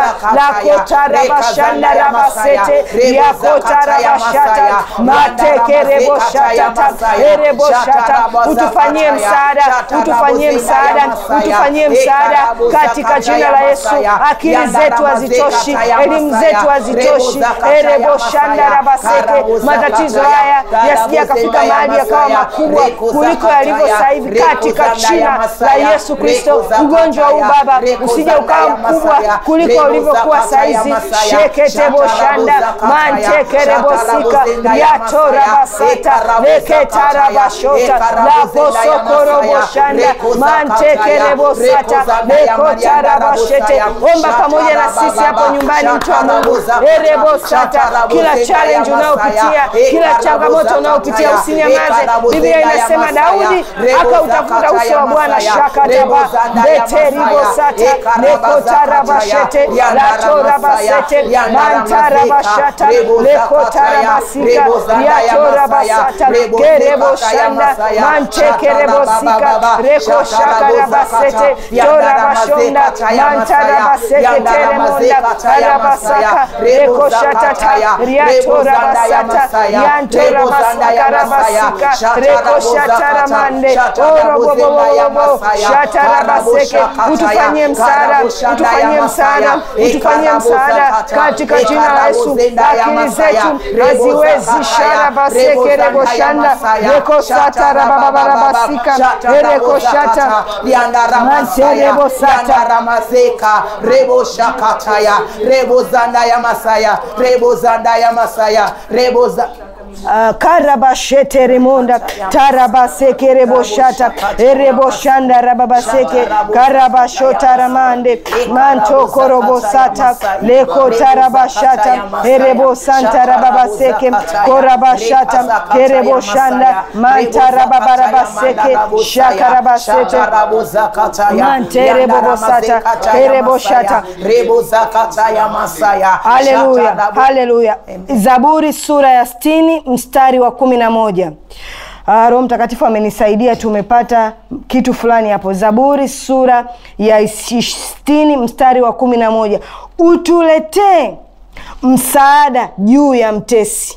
lakotarabashandarabasete riakotarabashata matekereboshatata ereboshata utufanyie msaada utufanyie msaada utufanyie msaada katika jina la yesu akili zetu hazitoshi elimu zetu hazitoshi ereboshandarabaseke matatizo haya yasikia akafika mahali yakawa makubwa kuliko yalivyo sasa hivi katika jina la yesu kristo ugonjwa huu baba usije ukawa ukawa mkubwa kuliko ulivyokuwa saizi sheketebo shanda mantekerebosika yatorabasata leketarabashota laposokoroboshanda mantekerebosata lekotarabashete omba pamoja na sisi hapo nyumbani mtu wa mungu erebosata kila challenge unayopitia kila changamoto unayopitia usinyamaze biblia inasema daudi akautafuta uso wa bwana shakataba beteribosata lekotarabashete latorabasete mantarabashata lekotarabasika yatorabasata kereboshanda mantekerebosika rekoshakarabasete torabashonda mantarabaseketeremonda karabasaka rekoshatata riatorabasata yantorabasaka rekoshataramande orobobobobobo shatarabaseke utufanyie msaada utufanyie msaada utufanyie msaada katika jina la yesu akili zetu haziwezi sharabasekereboshanda rekosatarababarabasika erekoshata manterebosata ramazeka rebo shakataya rebo zandaya masaya rebo zandaya masaya rebo za Uh, karabashete remonda tarabaseke reboshata ereboshanda rababaseke karabashota ramande manto korobosata leko tarabashata erebosanta rababaseke korabashata kereboshanda mantarababarabaseke shakarabasete manterebobosata kereboshata rebo zakataya masaya haleluya haleluya zaburi sura ya stini mstari wa kumi na moja Ah, roho mtakatifu amenisaidia tumepata kitu fulani hapo zaburi sura ya sitini mstari wa kumi na moja utuletee msaada juu ya mtesi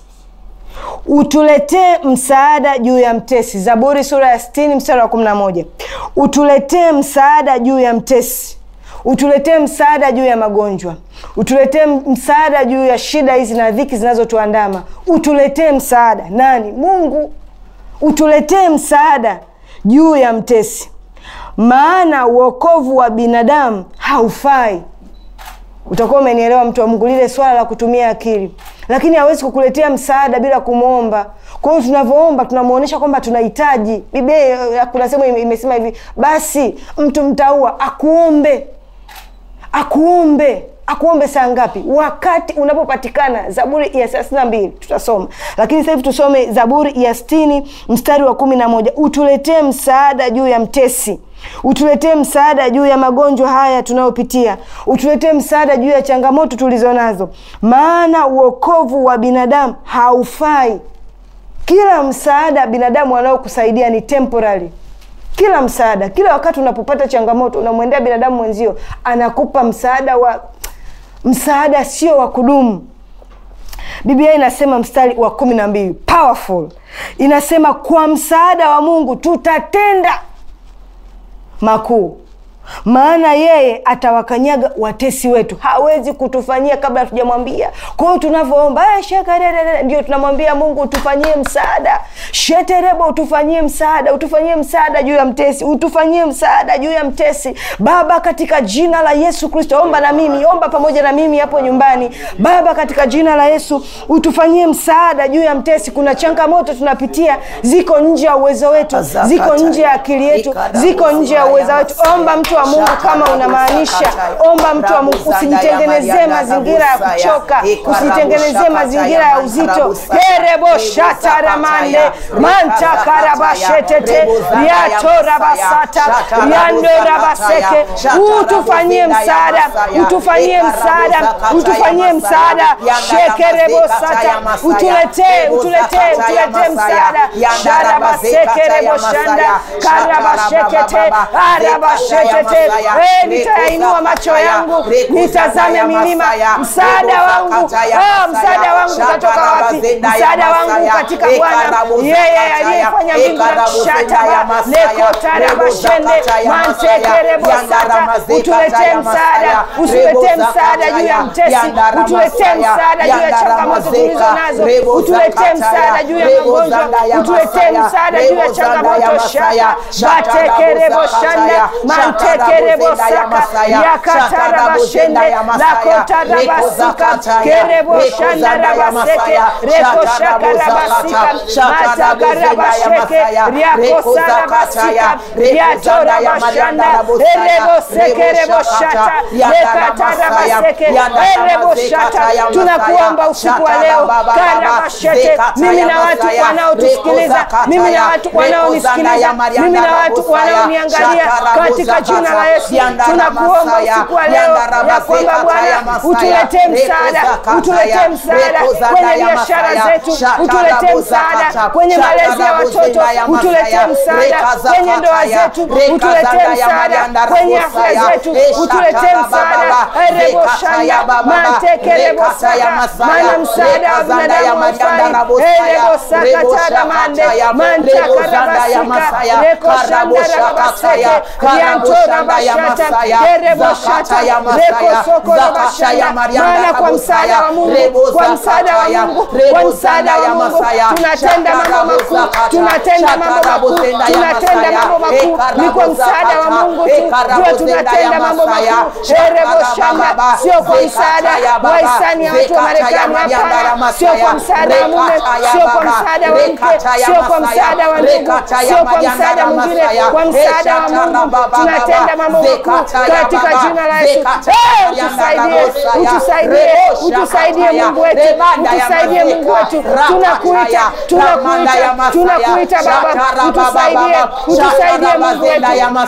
utuletee msaada juu ya mtesi zaburi sura ya sitini mstari wa kumi na moja utuletee msaada juu ya mtesi utuletee msaada juu ya magonjwa utuletee msaada juu ya shida hizi na dhiki zinazotuandama utuletee msaada nani mungu utuletee msaada juu ya mtesi maana uokovu wa binadamu haufai utakuwa umenielewa mtu wa mungu lile swala la kutumia akili lakini hawezi kukuletea msaada bila kumwomba kwa hiyo tunavyoomba tunamwonyesha kwamba tunahitaji biblia kuna sehemu imesema hivi basi mtu mtaua akuombe akuombe akuombe saa ngapi wakati unapopatikana zaburi ya thelathini na mbili tutasoma lakini sasa hivi tusome zaburi ya stini mstari wa kumi na moja utuletee msaada juu ya mtesi utuletee msaada juu ya magonjwa haya tunayopitia utuletee msaada juu ya changamoto tulizo nazo maana uokovu wa binadamu haufai kila msaada binadamu anaokusaidia ni temporary kila msaada kila wakati unapopata changamoto unamwendea binadamu mwenzio anakupa msaada wa msaada sio wa kudumu biblia inasema mstari wa kumi na mbili powerful inasema kwa msaada wa mungu tutatenda makuu maana yeye atawakanyaga watesi wetu hawezi kutufanyia kabla hatujamwambia kwa hiyo tunavyoomba ndio tunamwambia mungu utufanyie msaada sheterebo utufanyie msaada utufanyie msaada juu ya mtesi utufanyie msaada juu ya mtesi baba katika jina la yesu kristo omba na mimi omba pamoja na mimi hapo nyumbani baba katika jina la yesu utufanyie msaada juu ya mtesi kuna changamoto tunapitia ziko nje ya uwezo wetu ziko nje ya akili yetu ziko nje ya uwezo wetu omba mtu wa mungu kama unamaanisha omba mtu wa mungu usijitengenezee mazingira ya kuchoka usijitengenezee mazingira ya uzito herebo shataramande mantakarabashetete yatorabasata yandorabaseke utufanyie msaada utufanyie msaada utufanyie msaada shekerebosata utuletee utuletee utuletee msaada sharabasekereboshanda karabashekete arabashetete Eh, nitayainua macho yangu nitazame milima msaada wangu ah, msaada wangu utatoka wapi msaada wangu katika bwana yeye aliyefanya mbingu na kushataba lekotarabashende mantekerebosata utuletee msaada utuletee msaada juu ya mtesi utuletee msaada juu ya changamoto tulizo nazo utuletee msaada juu ya magonjwa utuletee msaada juu ya changamoto shaka batekereboshanda mante sekerebosaka yakatarabashende lakotarabasika kereboshandarabaseke rekoshakarabasika matakarabasheke riakosarabasika riatorabashanda erebosekereboshata lekatarabaseke ereboshata tunakuomba usiku wa leo karabashete mimi na watu wanaotusikiliza mimi na watu wanaonisikiliza mimi na watu wanaoniangalia katika jina la Yesu tunakuomba usiku wa leo ya kwamba Bwana utuletee msaada, utuletee msaada kwenye biashara zetu, utuletee msaada kwenye malezi ya watoto, utuletee msaada kwenye ndoa zetu, utuletee msaada kwenye afya zetu, utuletee msaada ereboshaya mantekerebosaka maana msaada wa binadamu haufai erebosakatada mande mantakarabasika rekoshandarabaseke riantorabashata ereboshata rekosokorobashaya maana kwa msaada wa Mungu kwa msaada wa Mungu kwa msaada wa Mungu tunatenda mambo makuu tunatenda mambo makuu tunatenda mambo makuu ni kwa msaada wa Mungu tu ndio tunatenda mambo makuu ereboshamba sio kwa msaada wa hisani ya watu wa Marekani hapana sio kwa msaada wa mume sio kwa msaada wa mke sio kwa msaada wa ndugu sio kwa msaada mwingine kwa msaada wa Mungu tunatenda mambo makuu katika jina la Yesu Eh, utusaidie utusaidie utusaidie Mungu wetu utusaidie Mungu wetu tunakuita tunakuita tunakuita Baba utusaidie utusaidie Mungu wetu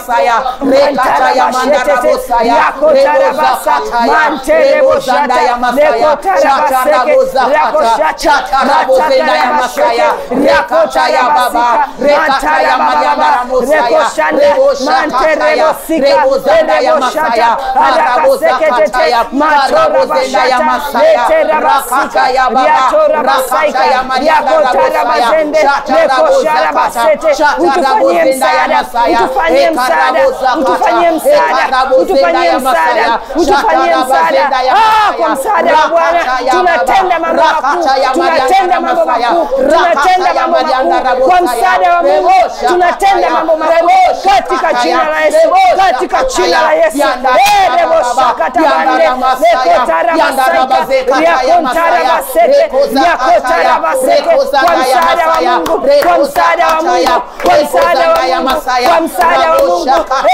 utufanyie msaada utufanyie msaada utufanyie msaada utufanyie msaada utufanyie msaada Ah, kwa msaada wa Bwana tunatenda mambo makuu tunatenda mambo makuu tunatenda mambo makuu kwa msaada wa Mungu tunatenda mambo makuu katika jina la Yesu katika jina la Yesu Eh, rebo shakata bande lekotara masaika riakontara baseke riakotara baseke kwa msaada wa Mungu kwa msaada wa Mungu kwa msaada wa Mungu kwa msaada wa Mungu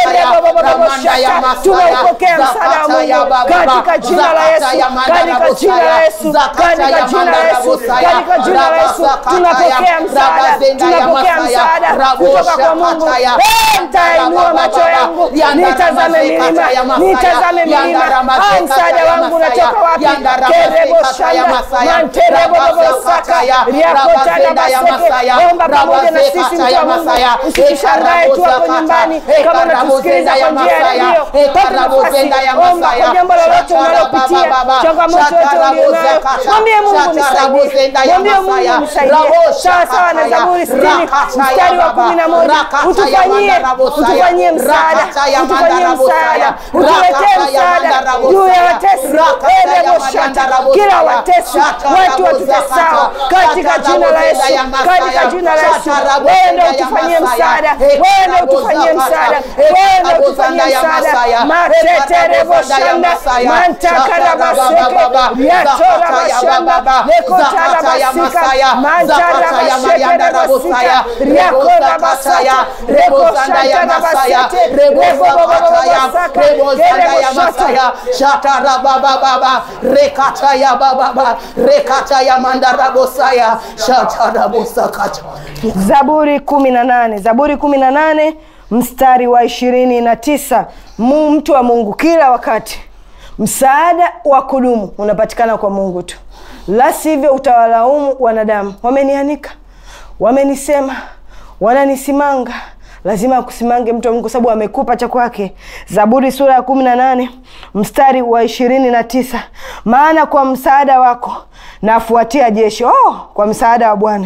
tunaupokea msaada wa Mungu katika jina la Yesu katika jina la Yesu katika jina la Yesu katika jina la Yesu tunapokea msaada tunapokea msaada kutoka kwa Mungu Eh, nitainua macho yangu nitazame milima nitazame milima Ah, msaada wangu unatoka wapi kerebo shanda manterebo bobosaka riakotana baseke omba pamoja na sisi mtu wa Mungu usishangae tu hapo nyumbani kama unatusikiliza kwa njia ya redio pata nafasi omba kwa jambo lolote unalopitia changamoto yote ulionayo mwambie Mungu nisaidie mwambie Mungu nisaidie sawa sawa na Zaburi sitini mstari wa kumi na moja utufanyie utufanyie msaada utufanyie msaada utuletee msaada juu ya watesi ereboshata kila watesi watu watutesao katika jina la Yesu katika jina la Yesu wewe ndio utufanyie msaada wewe ndio utufanyie msaada wewe ndio utufanyie msaada matetereboshanda mantakarabaseke yatorabashanda lekotarabasika mantarabashekerabasika riakorabasata rekoshantarabasete rebobobobobosaka kereboshata shatarabababa rekataya bababa rekataya mandarabosaya shatarabosakata Zaburi kumi na nane Zaburi kumi na nane mstari wa ishirini na tisa Mu- mtu wa Mungu, kila wakati msaada wa kudumu unapatikana kwa Mungu tu, la sivyo utawalaumu wanadamu. Wamenianika, wamenisema, wananisimanga lazima akusimange mtu wa Mungu kwa sababu amekupa cha kwake. Zaburi sura ya kumi na nane mstari wa ishirini na tisa maana kwa msaada wako nafuatia jeshi. Oh, kwa msaada wa Bwana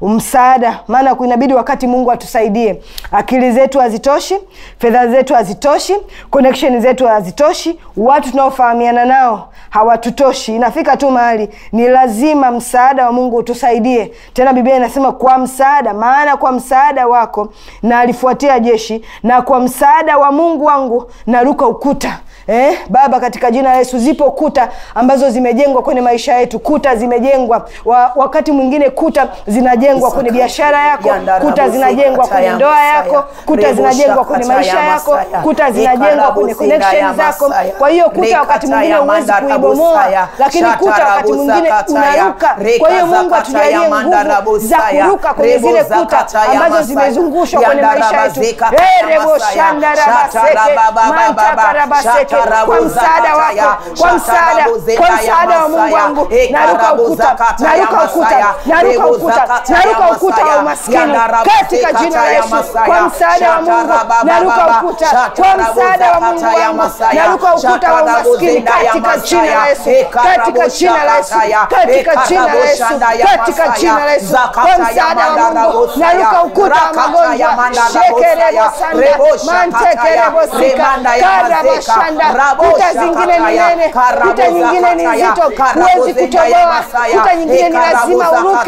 msaada, maana inabidi wakati Mungu atusaidie. Akili zetu hazitoshi, fedha zetu hazitoshi, connection zetu hazitoshi, watu tunaofahamiana nao hawatutoshi. Inafika tu mahali ni lazima msaada wa Mungu utusaidie. Tena Biblia inasema kwa msaada, maana kwa msaada wako na alifuatia jeshi, na kwa msaada wa Mungu wangu naruka ukuta. Eh, Baba, katika jina la Yesu, zipo kuta ambazo zimejengwa kwenye maisha yetu. Kuta zimejengwa wa, wakati mwingine kuta zinajengwa kwenye biashara yako, kuta zinajengwa kwenye ndoa yako, kuta zinajengwa kwenye maisha yako, kuta zinajengwa kwenye connection zako. Kwa hiyo kuta wakati mwingine huwezi kuibomoa, lakini kuta wakati mwingine unaruka. Kwa hiyo Mungu atujalie nguvu za kuruka kwenye zile kuta ambazo zimezungushwa kwenye maisha yetu. Erebo shanda rabaseke mantaka rabaseke kwa msaada wako, kwa msaada, kwa msaada wa Mungu wangu, naruka ukuta, naruka ukuta, naruka ukuta, naruka ukuta wa umaskini katika jina la Yesu. Kwa msaada wa Mungu naruka ukuta, kwa msaada wa Mungu wangu naruka ukuta wa umaskini katika jina la Yesu, katika jina la Yesu, katika jina la Yesu, katika jina la Yesu. Kwa msaada wa Mungu naruka ukuta wa magonjwa shekerebo sanda mantekerebo sika karabashanda kuta zingine ni nene, kuta nyingine ni nzito, huwezi kutoboa. Kuta nyingine ni lazima uruke.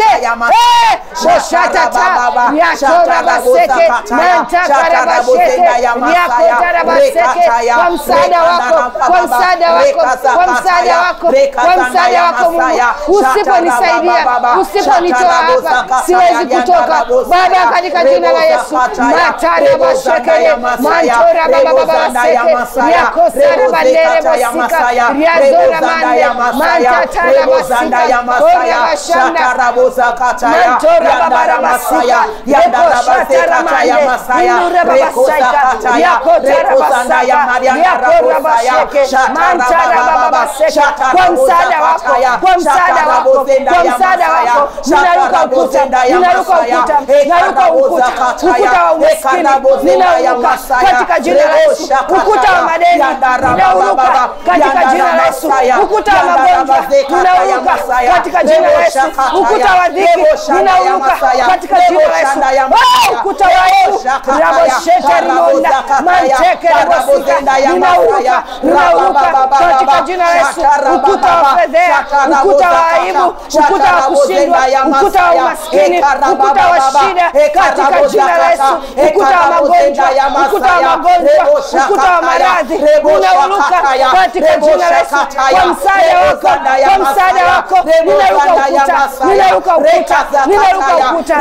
boshatata yatorabaseke nantakarabasheke yakotarabaseke kwa msaada wako, kwa msaada wako, kwa msaada wako, kwa msaada wako Mungu. Usiponisaidia, usiponitoa hapa, siwezi kutoka Baba, katika jina la Yesu. matarabashekele mantorabababaseke yakosara bandere bosika riazora mande mantatara basika ora bashanda mantora babara basika rekoshatara mande indura babasika yakotara basaka yakora basheke mantara bababaseke kwa msaada wako kwa msaada wako kwa msaada wako ninaruka ukuta ninaruka ukuta ninaruka ukuta ukuta wa umaskini ninauruka katika jina la Yesu ukuta wa madeni ninauruka katika jina la Yesu. Ukuta wa magonjwa ninauruka katika jina la Yesu. Ukuta wa dhiki ninauruka katika jina la Yesu. Ukuta wa aibu raboshete rimonda manteke rabosika ninauruka ninauruka katika jina la Yesu. Ukuta wa fedhea, ukuta wa aibu, ukuta wa kushindwa, ukuta wa umaskini, ukuta wa shida katika jina la Yesu. Ukuta wa magonjwa, ukuta wa magonjwa, ukuta wa maradhi unauruka katika jina la Yesu. Kwa msaada wako, kwa msaada wako ninaruka ukuta, ninaruka ukuta, ninaruka ukuta.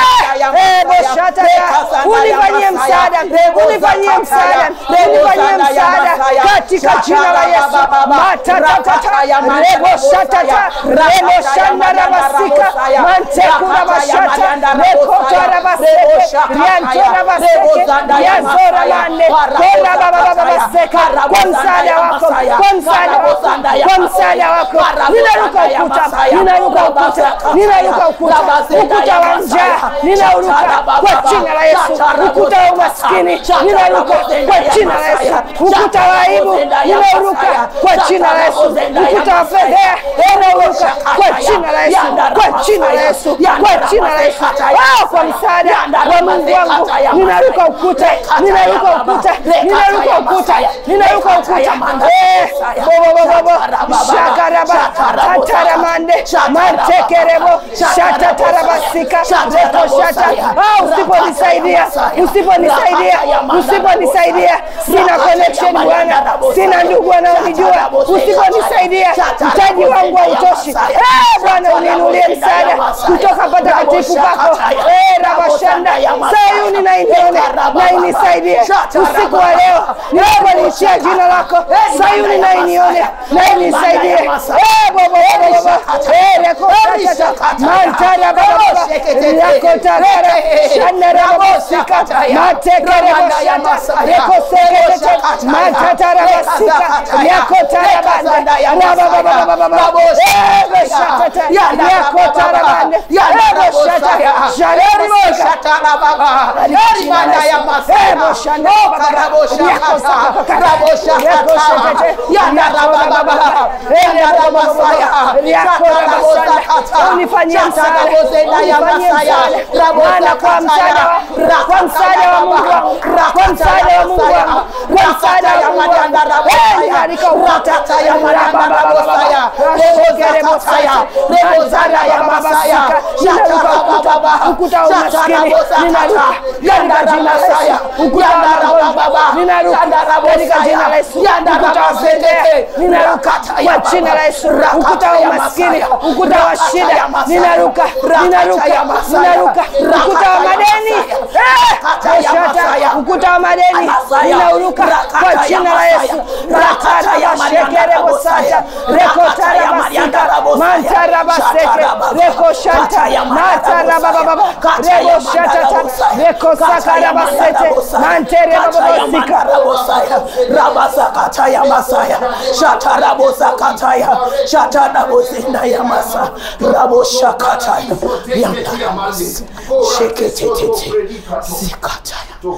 Eh, boshata unifanyie msaada, unifanyie msaada, unifanyie msaada katika jina la Yesu. Matatata rebo shatata rebo shanda rabasika manteku rabashata rekoto rabaseke rianto rabaseke riazora mande kora babababaseka kwa msaada wako, kwa msaada wako, kwa msaada wako ninaruka ukuta, ninaruka ukuta, ninaruka ukuta, ukuta wa njaa ninauruka kwa jina la Yesu, ukuta wa umaskini ninaruka kwa jina la Yesu, ukuta wa aibu ninauruka kwa jina la Yesu, ukuta wa fedhea ninauruka kwa jina la Yesu, kwa jina la Yesu, kwa jina la Yesu. Wao kwa msaada wa Mungu wangu ninaruka ukuta, ninaruka ukuta, ninaruka ukuta, ninaruka ukuta. Eh, bobo bobo bobo shakaraba kataramande mantekerebo shatatarabasika reko shata. Ah, usiponisaidia, usiponisaidia, usiponisaidia, sina connection Bwana, sina ndugu wanaonijua. Usiponisaidia, mtaji wangu hautoshi. Eh, Bwana uniinulie msaada kutoka patakatifu pako. Eh, rabashanda Sayuni na inione na inisaidie usiku wa leo, naomba niitia jina lako Sayuni na inione na inisaidie. Eh, bobo bobo bobo eh, reko shata mantara baba baba reko tarara shanda rabo sika matekere ya masaya. rekosekete Reboshakataya. matatarabasika Rekazakataya. yakotarabande Rekazanda ya masaya. rabababababa Raboshakataya. ebeshatata Yanda yakotarabande Yanda ebeshata rabosaya. jarabasika Eriboshatana baba. Erimanda ya masaya. Okaraboshakata. Raboshakata. Yanda rabababa. Yanda rabasaya. Shatarabosakata. unifanyie Shatarabosenda ya masaya. Bwana, kwa msaada wa- kwa msaada wa Mungu wangu, kwa msaada wa Mungu wangu, kwa msaada wa Mungu wangu. Eh, ninaalika ukuta. Rabababababa. Rashekerebosaya. Manzara ya babasika. Ninaruka ukuta. Ukuta wa umaskini. Ninaruka. Katika jina la Yesu. Ukuta wa magonjwa. Ninaruka. Katika jina la Yesu. Ukuta wa fedhea. Ninaruka. Kwa jina la Yesu. Ukuta wa umaskini. Ukuta wa shida. Ninaruka. Ninaruka. Ninaruka. Ukuta wa madeni. Eh! Shata. Ukuta wa madeni. Ninauruka. Kwa jina la Yesu. Rakata ya shekere bosata. Rekotara basika. Mantara baseke. Reko shanta. Matara bababa. Rebo shata. Reko sakara basete. Mantere bababasika. rabasakataya masaya shatarabosakataya shatarabozinda ya masa raboshakataya yandarabasi sheketetete zikataya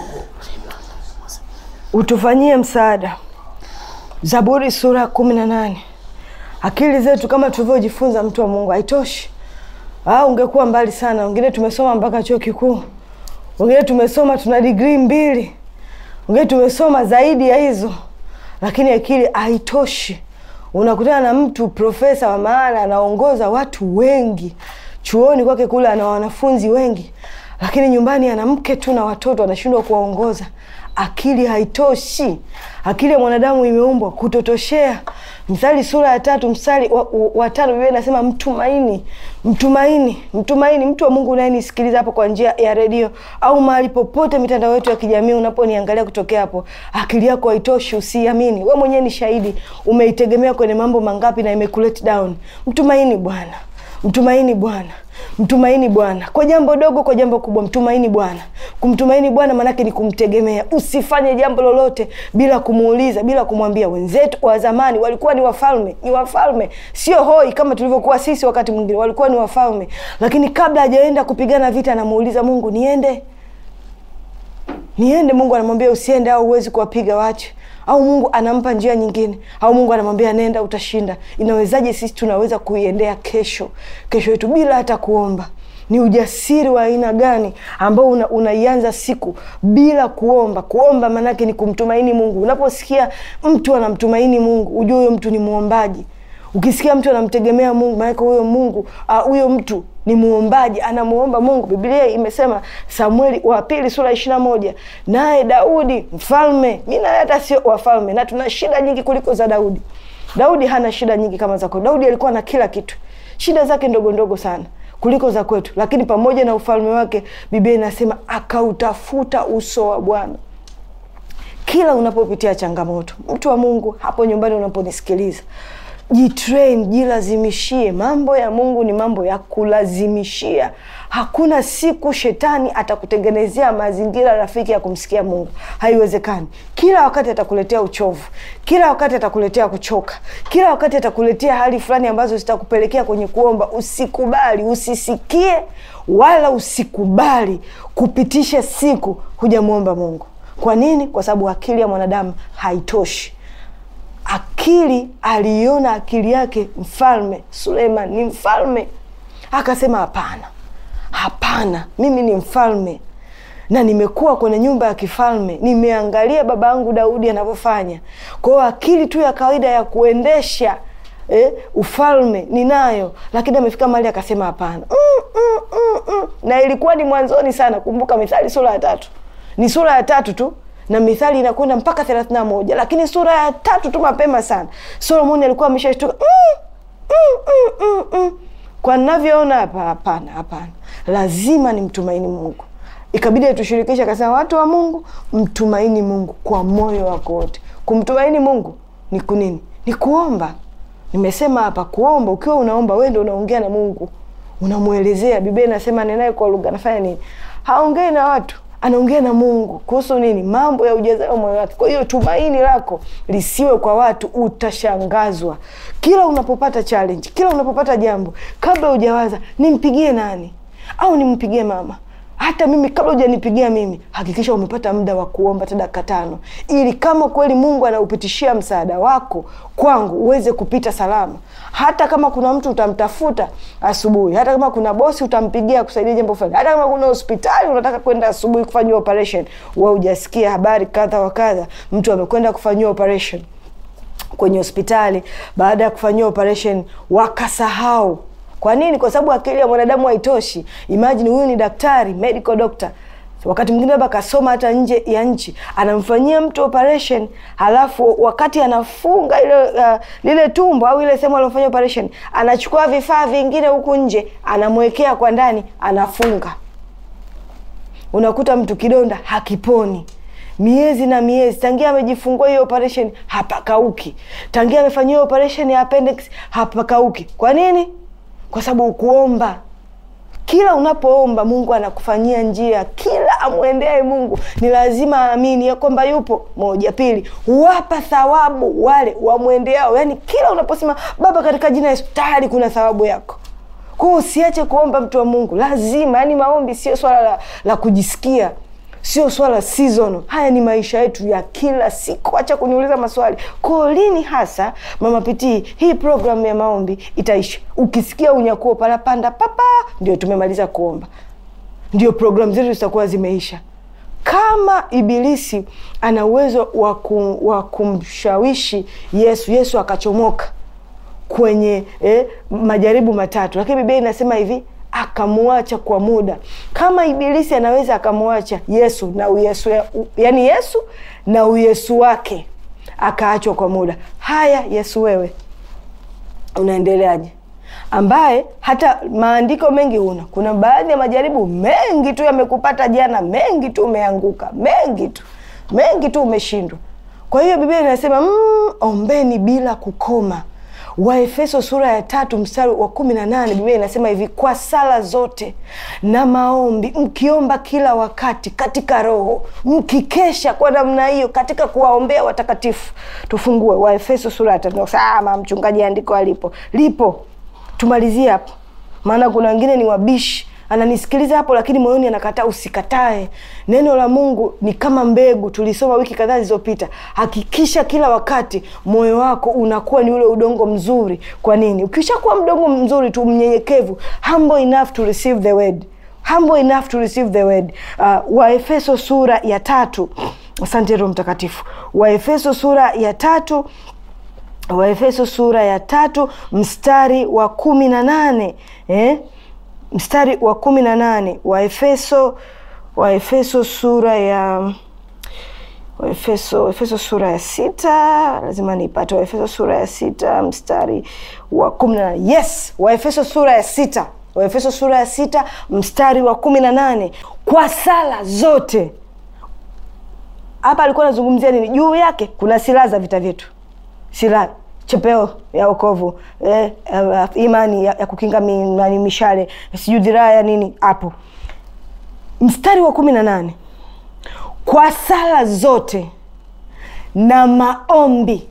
utufanyie msaada. Zaburi sura ya kumi na nane. Akili zetu kama tulivyojifunza, mtu wa Mungu, haitoshi. Ah, ungekuwa mbali sana. Wengine tumesoma mpaka chuo kikuu, wengine tumesoma tuna digrii mbili, wengine tumesoma zaidi ya hizo, lakini akili haitoshi. Unakutana na mtu profesa wa maana, anaongoza watu wengi chuoni kwake kule, ana wanafunzi wengi, lakini nyumbani ana mke tu na watoto, anashindwa kuwaongoza. Akili haitoshi. Akili ya mwanadamu imeumbwa kutotoshea. Mstari sura ya tatu mstari wa, wa, wa tano Biblia inasema mtumaini, mtumaini, mtumaini. Mtu wa Mungu unayenisikiliza hapo kwa njia ya redio au mahali popote mitandao yetu ya kijamii unaponiangalia kutokea hapo, akili yako haitoshi, usiamini. We mwenyewe ni shahidi, umeitegemea kwenye mambo mangapi na imekuleti down. Mtumaini Bwana, mtumaini Bwana mtumaini Bwana kwa jambo dogo, kwa jambo kubwa, mtumaini Bwana. Kumtumaini Bwana maanake ni kumtegemea. Usifanye jambo lolote bila kumuuliza, bila kumwambia. Wenzetu wa zamani walikuwa ni wafalme, ni wafalme, sio hoi kama tulivyokuwa sisi. Wakati mwingine walikuwa ni wafalme, lakini kabla hajaenda kupigana vita, anamuuliza Mungu, niende niende? Mungu anamwambia usiende, au huwezi kuwapiga watu au Mungu anampa njia nyingine, au Mungu anamwambia nenda, utashinda. Inawezaje sisi tunaweza kuiendea kesho kesho yetu bila hata kuomba? Ni ujasiri wa aina gani ambao una, unaianza siku bila kuomba? Kuomba maanake ni kumtumaini Mungu. Unaposikia mtu anamtumaini Mungu, ujue huyo mtu ni mwombaji. Ukisikia mtu anamtegemea Mungu, maanake huyo Mungu huyo uh, mtu ni muombaji, anamuomba Mungu. Biblia imesema Samueli wa pili sura ishirini na moja naye Daudi mfalme, mi naye hata sio wafalme, na tuna shida nyingi kuliko za Daudi. Daudi hana shida nyingi kama zako. Daudi alikuwa na kila kitu, shida zake ndogo ndogo sana kuliko za kwetu, lakini pamoja na ufalme wake, Biblia inasema akautafuta uso wa Bwana. Kila unapopitia changamoto, mtu wa Mungu, hapo nyumbani unaponisikiliza Jitrain, jilazimishie. Mambo ya Mungu ni mambo ya kulazimishia. Hakuna siku shetani atakutengenezea mazingira rafiki ya kumsikia Mungu, haiwezekani. Kila wakati atakuletea uchovu, kila wakati atakuletea kuchoka, kila wakati atakuletea hali fulani ambazo zitakupelekea kwenye kuomba. Usikubali, usisikie wala usikubali kupitisha siku hujamwomba Mungu. Kwa nini? Kwa sababu akili ya mwanadamu haitoshi. Akili aliiona akili yake mfalme Suleiman ni mfalme, akasema hapana, hapana, mimi ni mfalme na nimekuwa kwenye nyumba ya kifalme, nimeangalia baba yangu Daudi anavyofanya. Kwa hiyo akili tu ya kawaida ya kuendesha eh, ufalme ninayo, lakini amefika mahali akasema hapana. mm, mm, mm, mm. Na ilikuwa ni mwanzoni sana. Kumbuka Mithali sura ya tatu ni sura ya tatu tu na Mithali inakwenda mpaka thelathini na moja lakini sura ya tatu tu mapema sana Solomoni alikuwa ameshashtuka mm, mm, mm, mm, mm. Kwa navyoona hapa, hapana, hapana, lazima nimtumaini Mungu. Ikabidi atushirikisha, akasema watu wa Mungu, mtumaini Mungu kwa moyo wako wote. Kumtumaini Mungu ni kunini? Ni kuomba. Nimesema hapa kuomba, ukiwa unaomba wewe ndio unaongea na Mungu, unamwelezea. Biblia inasema nenaye kwa lugha, anafanya nini? Haongei na watu anaongea na mungu kuhusu nini mambo ya ujazayo moyo wake kwa hiyo tumaini lako lisiwe kwa watu utashangazwa kila unapopata challenge kila unapopata jambo kabla hujawaza nimpigie nani au nimpigie mama hata mimi kabla hujanipigia mimi hakikisha umepata muda wa kuomba hata dakika tano ili kama kweli mungu anaupitishia msaada wako kwangu uweze kupita salama hata kama kuna mtu utamtafuta asubuhi hata kama kuna bosi utampigia kusaidia jambo fulani hata kama kuna hospitali unataka kwenda asubuhi kufanyiwa operation wa ujasikia habari kadha wa kadha mtu amekwenda kufanyiwa operation kwenye hospitali baada ya kufanyiwa operation wakasahau kwa nini kwa sababu akili ya mwanadamu haitoshi imagine huyu ni daktari medical doctor wakati mwingine labda akasoma hata nje ya nchi anamfanyia mtu operation halafu wakati anafunga ile uh, lile tumbo au ile sehemu aliofanya operation anachukua vifaa vingine huku nje anamwekea kwa ndani anafunga unakuta mtu kidonda hakiponi miezi na miezi tangia amejifungua hiyo operation hapakauki tangia amefanyiwa operation ya appendix hapakauki kwa nini kwa sababu ukuomba kila unapoomba mungu anakufanyia njia kila amwendeae mungu ni lazima aamini ya kwamba yupo moja pili huwapa thawabu wale wamwendeao yaani kila unaposema baba katika jina yesu tayari kuna thawabu yako kwao usiache kuomba mtu wa mungu lazima yaani maombi sio swala la, la kujisikia sio swala season haya ni maisha yetu ya kila siku acha kuniuliza maswali ko lini hasa mama pitii hii programu ya maombi itaisha ukisikia unyakuo palapanda papa ndio tumemaliza kuomba ndio programu zetu zitakuwa zimeisha kama ibilisi ana uwezo wa kumshawishi yesu yesu akachomoka kwenye eh, majaribu matatu lakini biblia inasema hivi akamwacha kwa muda kama ibilisi anaweza akamwacha yesu na uyesu yani yesu na uyesu wake akaachwa kwa muda haya yesu wewe unaendeleaje ambaye hata maandiko mengi huna kuna baadhi ya majaribu mengi tu yamekupata jana mengi tu umeanguka mengi tu mengi tu umeshindwa kwa hiyo biblia inasema mm, ombeni bila kukoma waefeso sura ya tatu mstari wa kumi na nane biblia inasema hivi kwa sala zote na maombi mkiomba kila wakati katika roho mkikesha kwa namna hiyo katika kuwaombea watakatifu tufungue waefeso sura ya tatu sama mchungaji andiko alipo lipo tumalizie hapo maana kuna wengine ni wabishi ananisikiliza hapo lakini moyoni anakataa usikatae neno la mungu ni kama mbegu tulisoma wiki kadhaa zilizopita hakikisha kila wakati moyo wako unakuwa ni ule udongo mzuri kwa nini ukishakuwa mdongo mzuri tu mnyenyekevu humble enough to receive the word humble enough to receive the word uh, waefeso sura ya tatu asante roho mtakatifu waefeso sura ya tatu waefeso sura ya tatu mstari wa kumi na nane eh? mstari wa kumi na nane waefeso waefeso sura ya waefeso efeso sura ya sita lazima niipate waefeso sura ya sita mstari wa kumi na nane yes waefeso sura ya sita waefeso sura ya sita mstari wa kumi na nane kwa sala zote hapa alikuwa anazungumzia nini juu yake kuna silaha za vita vyetu silaha chepeo ya okovu eh, eh, imani ya, ya kukinga mi, mishale sijui dhiraa ya nini hapo mstari wa kumi na nane kwa sala zote na maombi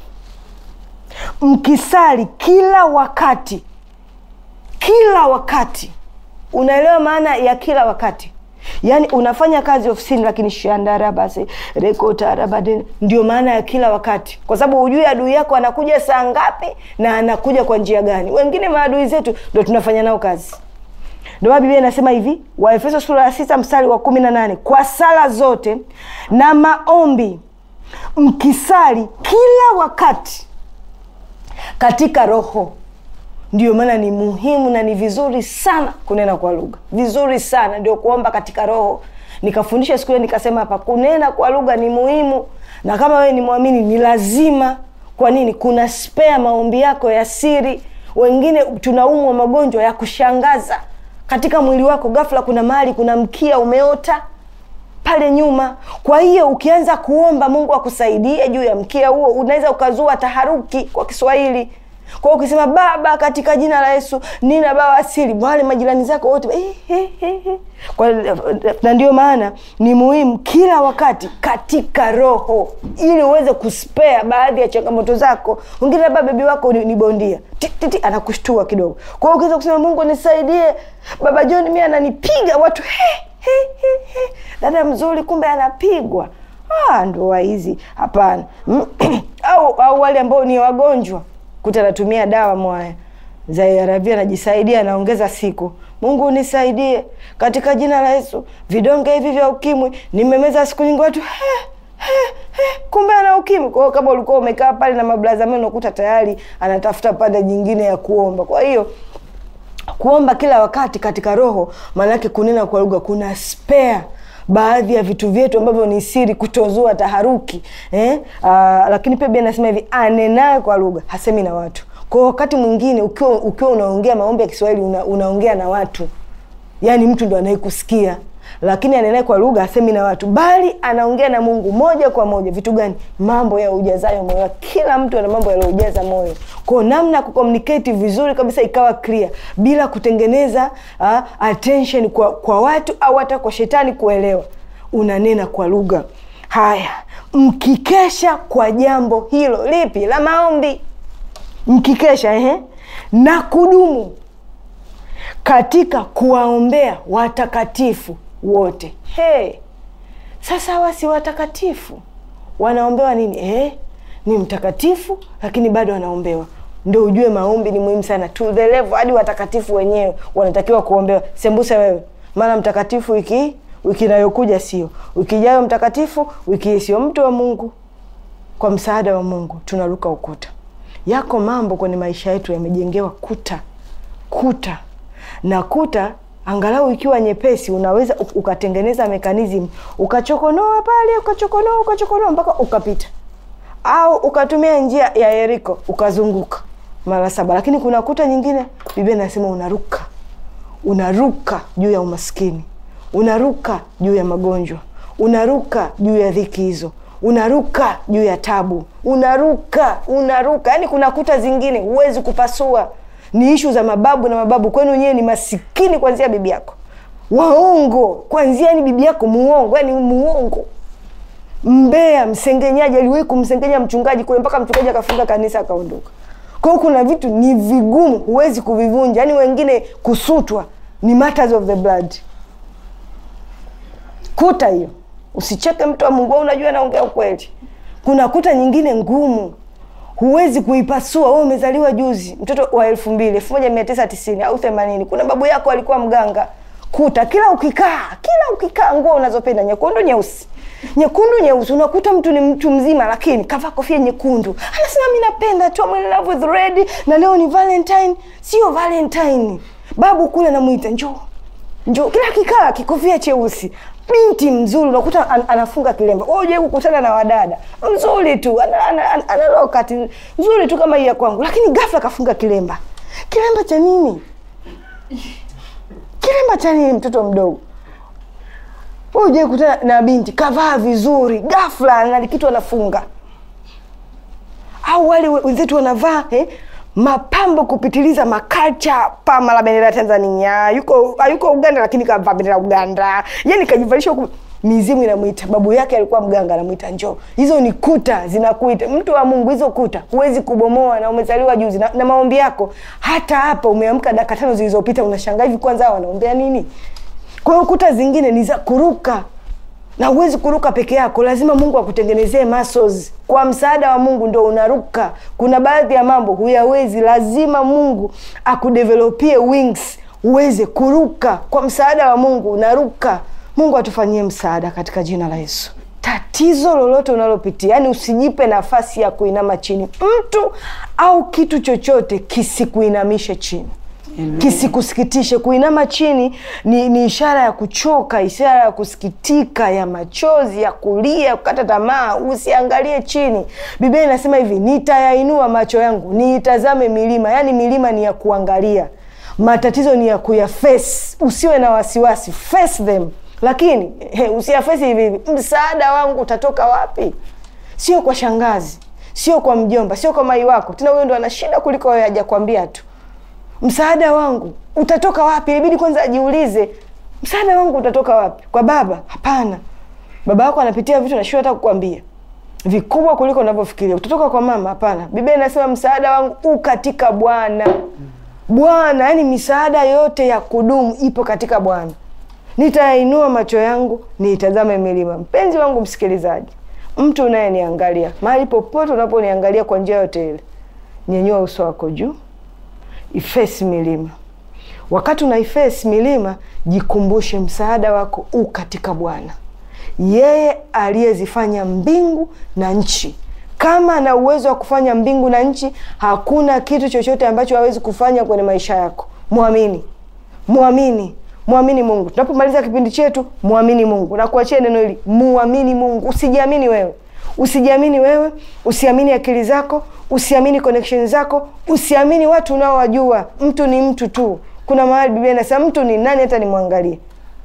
mkisali kila wakati kila wakati unaelewa maana ya kila wakati yaani unafanya kazi ofisini lakini shandarabasi rekotarabadeni ndio maana ya kila wakati kwa sababu hujui adui yako anakuja saa ngapi na anakuja kwa njia gani wengine maadui zetu ndo tunafanya nao kazi ndio maana biblia inasema hivi waefeso sura ya sita mstari wa kumi na nane kwa sala zote na maombi mkisali kila wakati katika roho ndio maana ni muhimu na ni vizuri sana kunena kwa lugha vizuri sana ndio kuomba katika roho nikafundisha siku hiyo nikasema hapa kunena kwa lugha ni muhimu na kama wewe ni mwamini ni lazima kwa nini kuna spea maombi yako ya siri wengine tunaumwa magonjwa ya kushangaza katika mwili wako ghafla kuna mahali kuna mkia umeota pale nyuma kwa hiyo ukianza kuomba mungu akusaidie juu ya mkia huo unaweza ukazua taharuki kwa kiswahili kwa hiyo ukisema baba katika jina la yesu nina bawasiri wale majirani zako wote eh, eh, eh, eh. Kwa- na ndio maana ni muhimu kila wakati katika roho ili uweze kuspea baadhi ya changamoto zako wengine labda bebi wako ni, ni bondia Ti, ti, ti, anakushtua kidogo kwa hiyo ukiweza kusema mungu nisaidie baba john mi ananipiga watu he, he, he, he. dada mzuri kumbe anapigwa ah, ndoa hizi hapana Mm, au, au wale ambao ni wagonjwa kuta anatumia dawa mwaya za ARV anajisaidia anaongeza siku mungu nisaidie katika jina la yesu vidonge hivi vya ukimwi nimemeza siku nyingi watu he, he, he, kumbe ana ukimwi kwa hiyo kama ulikuwa umekaa pale na mablaza meno unakuta tayari anatafuta pande nyingine ya kuomba kwa hiyo kuomba kila wakati katika roho maanake kunena kwa lugha kuna spare baadhi ya vitu vyetu ambavyo ni siri kutozua taharuki eh? Aa, lakini pia bia nasema hivi anenaye kwa lugha hasemi na watu kwa wakati mwingine ukiwa ukiwa unaongea maombi ya kiswahili una, unaongea na watu yaani mtu ndo anayekusikia lakini anenaye kwa lugha asemi na watu bali anaongea na mungu moja kwa moja vitu gani mambo ya ujazayo moyo kila mtu ana mambo yaliyojaza moyo kwao namna ya kucommunicate vizuri kabisa ikawa clear bila kutengeneza uh, attention kwa, kwa watu au hata kwa shetani kuelewa unanena kwa lugha haya mkikesha kwa jambo hilo lipi la maombi mkikesha ehe, na kudumu katika kuwaombea watakatifu wote hey. sasa hawa si watakatifu wanaombewa nini eh? ni mtakatifu lakini bado wanaombewa ndo ujue maombi ni muhimu sana to the level hadi watakatifu wenyewe wanatakiwa kuombewa sembuse wewe maana mtakatifu wiki wiki inayokuja sio wiki ijayo mtakatifu wiki hii sio mtu wa mungu kwa msaada wa mungu tunaruka ukuta yako mambo kwenye maisha yetu yamejengewa kuta kuta na kuta angalau ikiwa nyepesi unaweza u- ukatengeneza mekanizmu ukachokonoa pale ukachokonoa ukachokonoa mpaka ukapita au ukatumia njia ya yeriko ukazunguka mara saba lakini kuna kuta nyingine biblia inasema unaruka unaruka juu ya umaskini unaruka juu ya magonjwa unaruka juu ya dhiki hizo unaruka juu ya tabu unaruka unaruka yaani kuna kuta zingine huwezi kupasua ni ishu za mababu na mababu kwenu wenyewe ni masikini kwanzia bibi yako waongo kwanzia ni bibi yako muongo yani muongo mbea msengenyaji aliwahi kumsengenya mchungaji kule mpaka mchungaji akafunga kanisa akaondoka kwa hiyo kuna vitu ni vigumu huwezi kuvivunja yaani wengine kusutwa ni matters of the blood kuta hiyo usicheke mtu wa mungu wewe unajua naongea ukweli kuna kuta nyingine ngumu huwezi kuipasua wewe umezaliwa juzi mtoto wa elfu mbili elfu moja mia tisa tisini au themanini kuna babu yako alikuwa mganga kuta kila ukikaa kila ukikaa nguo unazopenda nyekundu nyeusi nyekundu nyeusi unakuta mtu ni mtu mzima lakini kavaa kofia nyekundu anasema mi napenda tu I'm in love with red na leo ni valentine sio valentine babu kule namwita njoo njoo kila kikaa kikofia cheusi binti mzuri unakuta an, anafunga kilemba Wewe hujai kukutana na wadada mzuri tu ana, ana, ana, ana lokati nzuri tu kama hii ya kwangu lakini ghafla kafunga kilemba kilemba cha nini kilemba cha nini mtoto mdogo Wewe hujai kukutana na binti kavaa vizuri ghafla na kitu anafunga au wale we- wenzetu wanavaa eh, mapambo kupitiliza makalcha pama la bendera ya tanzania yuko hayuko uganda lakini kavaa bendera ya uganda yani kajivalisha huku mizimu inamwita babu yake alikuwa mganga anamwita njoo hizo ni kuta zinakuita mtu wa mungu hizo kuta huwezi kubomoa na umezaliwa juzi na, na maombi yako hata hapa umeamka dakika tano zilizopita unashangaa hivi kwanza hawa wanaombea nini kwa hiyo kuta zingine ni za kuruka na huwezi kuruka peke yako lazima mungu akutengenezee muscles kwa msaada wa mungu ndo unaruka kuna baadhi ya mambo huyawezi lazima mungu akudevelopie wings uweze kuruka kwa msaada wa mungu unaruka mungu atufanyie msaada katika jina la yesu tatizo lolote unalopitia yani usijipe nafasi ya kuinama chini mtu au kitu chochote kisikuinamishe chini kisikusikitishe kuinama chini ni, ni ishara ya kuchoka ishara ya kusikitika ya machozi ya kulia kukata tamaa usiangalie chini biblia inasema hivi nitayainua macho yangu niitazame milima yaani milima ni ya kuangalia matatizo ni ya kuyaface usiwe na wasiwasi face them lakini he, usiyafesi hivi hivi msaada wangu utatoka wapi sio kwa shangazi sio kwa mjomba, sio kwa mai wako. Tena huyo ndo ana shida kuliko wewe, hajakwambia tu. Msaada wangu utatoka wapi? Ilibidi kwanza ajiulize, msaada wangu utatoka wapi? Kwa baba? Hapana, baba yako anapitia vitu nashindwa hata kukwambia vikubwa kuliko unavyofikiria. Utatoka kwa mama? Hapana. Biblia inasema msaada wangu u katika Bwana. Bwana, yani misaada yote ya kudumu ipo katika Bwana. Nitainua macho yangu niitazame milima. Mpenzi wangu msikilizaji, mtu unayeniangalia mahali popote unaponiangalia kwa njia yote ile, nyenyua uso wako juu, ifesi milima. Wakati una ifesi milima, jikumbushe msaada wako u katika Bwana, yeye aliyezifanya mbingu na nchi. Kama ana uwezo wa kufanya mbingu na nchi, hakuna kitu chochote ambacho hawezi kufanya kwenye maisha yako. Mwamini, mwamini mwamini Mungu. Tunapomaliza kipindi chetu, mwamini Mungu. Nakuachia neno hili, muamini Mungu. Usijiamini wewe, usijiamini wewe, usiamini akili zako, usiamini connection zako, usiamini watu unaowajua. Mtu ni mtu tu. Kuna mahali Biblia inasema mtu ni nani hata nimwangalie.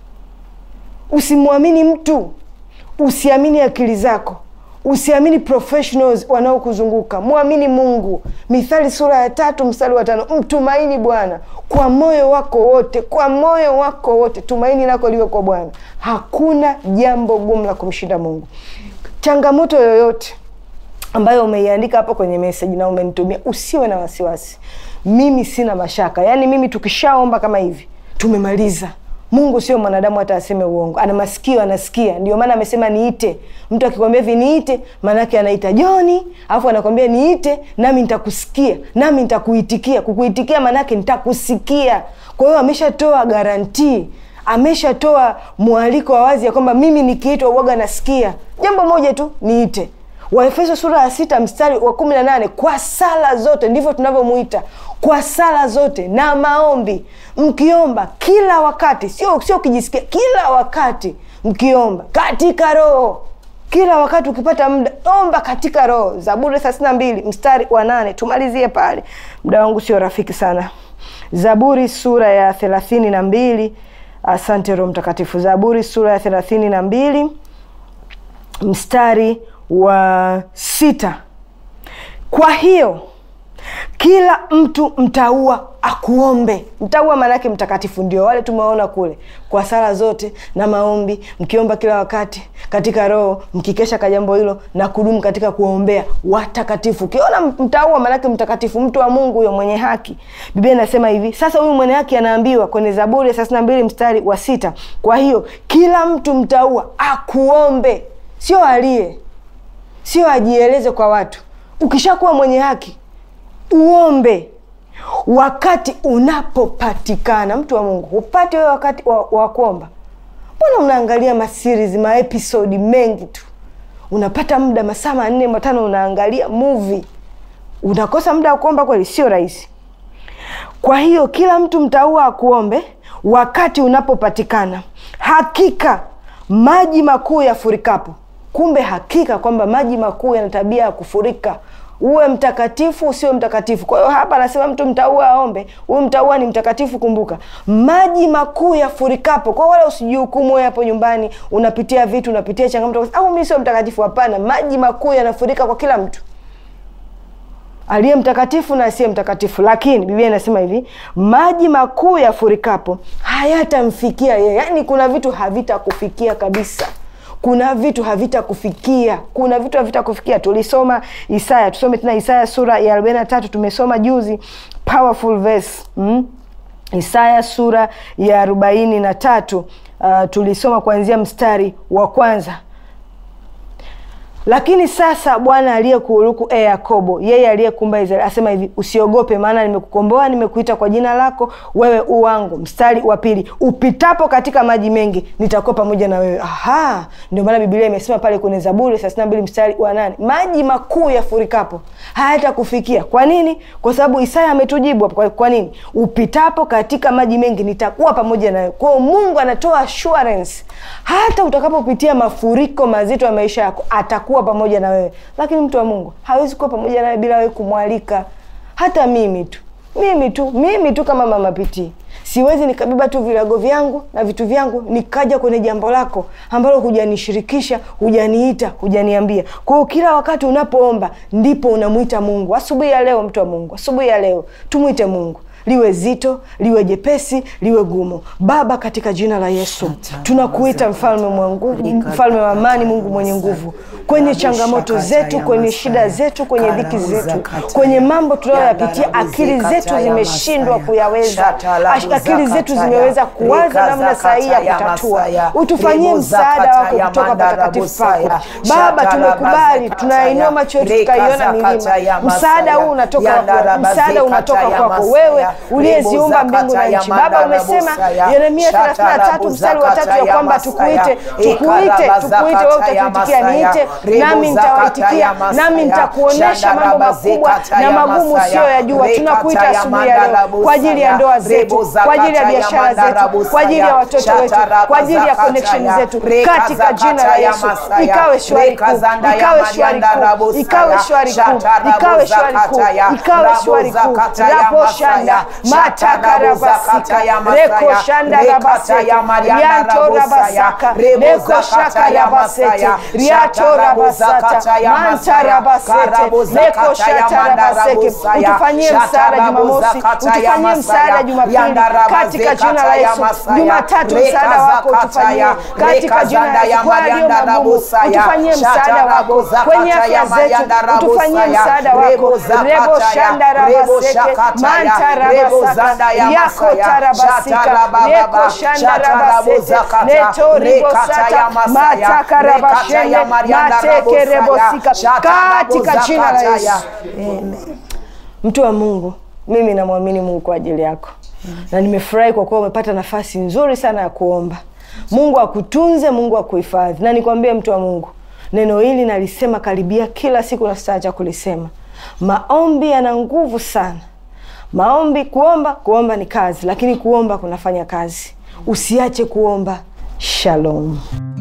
Usimwamini mtu, usiamini akili zako, usiamini professionals wanaokuzunguka. Mwamini Mungu. Mithali sura ya tatu mstari wa tano mtumaini Bwana kwa moyo wako wote, kwa moyo wako wote, tumaini lako liwe kwa Bwana. Hakuna jambo gumu la kumshinda Mungu. Changamoto yoyote ambayo umeiandika hapo kwenye meseji na umenitumia, usiwe na wasiwasi. Mimi sina mashaka, yaani mimi tukishaomba kama hivi tumemaliza. Mungu sio mwanadamu hata aseme uongo, ana masikio, anasikia. Ndio maana amesema niite. Mtu akikwambia hivi niite, maanake anaita Joni, alafu anakwambia niite, nami nitakusikia, nami nitakuitikia. Kukuitikia maanake nitakusikia. Kwa hiyo ameshatoa garantii, ameshatoa mwaliko wa wazi ya kwamba mimi nikiitwa uoga nasikia. Jambo moja tu, niite. Waefeso sura ya sita mstari wa kumi na nane kwa sala zote, ndivyo tunavyomuita kwa sala zote na maombi mkiomba kila wakati, sio sio ukijisikia, kila wakati mkiomba katika Roho. Kila wakati ukipata muda, omba katika Roho. Zaburi thelathini na mbili mstari wa nane tumalizie pale, muda wangu sio rafiki sana. Zaburi sura ya thelathini na mbili asante Roho Mtakatifu. Zaburi sura ya thelathini na mbili mstari wa sita kwa hiyo kila mtu mtaua akuombe. Mtaua maanake mtakatifu, ndio wale tumewaona kule, kwa sala zote na maombi, mkiomba kila wakati katika Roho, mkikesha ka jambo hilo na kudumu katika kuombea watakatifu. Ukiona mtaua maanake mtakatifu, mtu wa Mungu huyo mwenye haki. Biblia inasema hivi sasa, huyu mwenye haki anaambiwa kwenye Zaburi ya thelathini na mbili mstari wa sita kwa hiyo kila mtu mtaua akuombe, sio aliye, sio ajieleze kwa watu. Ukishakuwa mwenye haki uombe wakati unapopatikana. Mtu wa Mungu, upate wewe wakati wa, wa kuomba? Mbona unaangalia maseries maepisodi mengi tu, unapata muda masaa manne matano unaangalia movie, unakosa muda wa kuomba? Kweli sio rahisi. Kwa hiyo kila mtu mtaua akuombe wakati unapopatikana, hakika maji makuu yafurikapo. Kumbe hakika kwamba maji makuu yana tabia ya kufurika uwe mtakatifu usiwe mtakatifu. Kwa hiyo hapa anasema mtu mtaua aombe, huyu mtaua ni mtakatifu. Kumbuka maji makuu yafurikapo. Kwa wala usijihukumu wewe hapo nyumbani, unapitia vitu, unapitia changamoto, au mimi sio mtakatifu. Hapana, maji makuu yanafurika kwa kila mtu, aliye mtakatifu na asiye mtakatifu. Lakini Biblia inasema hivi, maji makuu yafurikapo hayatamfikia yeye. Yaani kuna vitu havitakufikia kabisa kuna vitu havitakufikia, kuna vitu havitakufikia. Tulisoma Isaya, tusome tena Isaya sura ya arobaini na tatu tumesoma juzi, powerful verse mm? Isaya sura ya arobaini na tatu uh, tulisoma kuanzia mstari wa kwanza. Lakini sasa Bwana aliyekuuluku e Yakobo, yeye aliyekumba Israeli asema hivi, usiogope, maana nimekukomboa, nimekuita kwa jina lako, wewe u wangu. Mstari wa pili, upitapo katika maji mengi, nitakuwa pamoja na wewe. Aha, ndio maana Biblia imesema pale kwenye Zaburi thelathini na mbili mstari wa nane maji makuu yafurikapo hayatakufikia. Kwa nini? Kwa sababu Isaya ametujibu hapo. Kwa nini? Upitapo katika maji mengi, nitakuwa pamoja na wewe. Kwa hiyo Mungu anatoa assurance, hata utakapopitia mafuriko mazito ya maisha yako atakuwa pamoja na wewe. Lakini mtu wa Mungu hawezi kuwa pamoja nawe bila wewe kumwalika. Hata mimi tu mimi tu mimi tu kama mama Pitii siwezi nikabeba tu virago vyangu na vitu vyangu nikaja kwenye jambo lako ambalo hujanishirikisha hujaniita hujaniambia kwa hiyo kila wakati unapoomba ndipo unamwita mungu asubuhi ya leo mtu wa mungu asubuhi ya leo tumwite mungu liwe zito liwe jepesi liwe gumu baba katika jina la yesu tunakuita mfalme mwa nguvu mfalme wa amani mungu mwenye nguvu kwenye changamoto zetu kwenye shida zetu kwenye dhiki zetu kwenye mambo tunayoyapitia akili zetu zimeshindwa kuyaweza Ash- akili zetu zimeweza kuwaza namna sahihi ya kutatua utufanyie msaada wako kutoka patakatifu pako baba tumekubali tunainua macho yetu tukaiona milima msaada huu unatoka kwako msaada unatoka kwako wewe uliyeziumba mbingu na nchi baba umesema yeremia 33 mstari wa tatu ya kwamba tukuite tukuite tukuite wewe utatuitikia niite nami nitawaitikia nami nitakuonyesha mambo makubwa na magumu usiyoyajua tunakuita asubuhi ya leo kwa ajili ya ndoa zetu kwa ajili ya biashara zetu kwa ajili ya watoto wetu kwa ajili ya connection zetu katika jina la yesu ikawe shwari kuu ikawe shwari kuu ikawe shwari kuu ikawe shwari kuu ikawe shwari kuu raposhanda matakarabasika rekoshanda rabasete rianto rabasaka rekoshaka rabasete riato rabasata manta rabasete rekoshata rabaseke utufanyie msaada jumamosi utufanyie msaada jumapili katika jina la yesu jumatatu msaada wako utufanyie katika jina la yesu kwa yaliyo magumu utufanyie msaada wako kwenye afya zetu utufanyie msaada wako rebo shanda rabaseke manta rabasaka yako tarabasika reko shanda rabasete leto ribosata mataka rabashende mateke rebosika katika jina la yesu mtu wa mungu mimi namwamini mungu kwa ajili yako na nimefurahi kwa kuwa umepata nafasi nzuri sana ya kuomba mungu akutunze mungu akuhifadhi na nikwambie mtu wa mungu neno hili nalisema karibia kila siku na sitaacha kulisema maombi yana nguvu sana maombi kuomba kuomba ni kazi lakini kuomba kunafanya kazi usiache kuomba shalom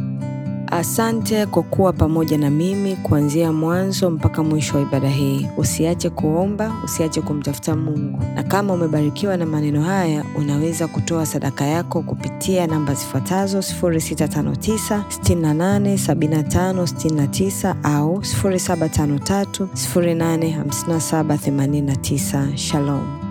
Asante kwa kuwa pamoja na mimi kuanzia mwanzo mpaka mwisho wa ibada hii. Usiache kuomba, usiache kumtafuta Mungu. Na kama umebarikiwa na maneno haya, unaweza kutoa sadaka yako kupitia namba zifuatazo 0659 68 75 69 au 0753 085789. Shalom.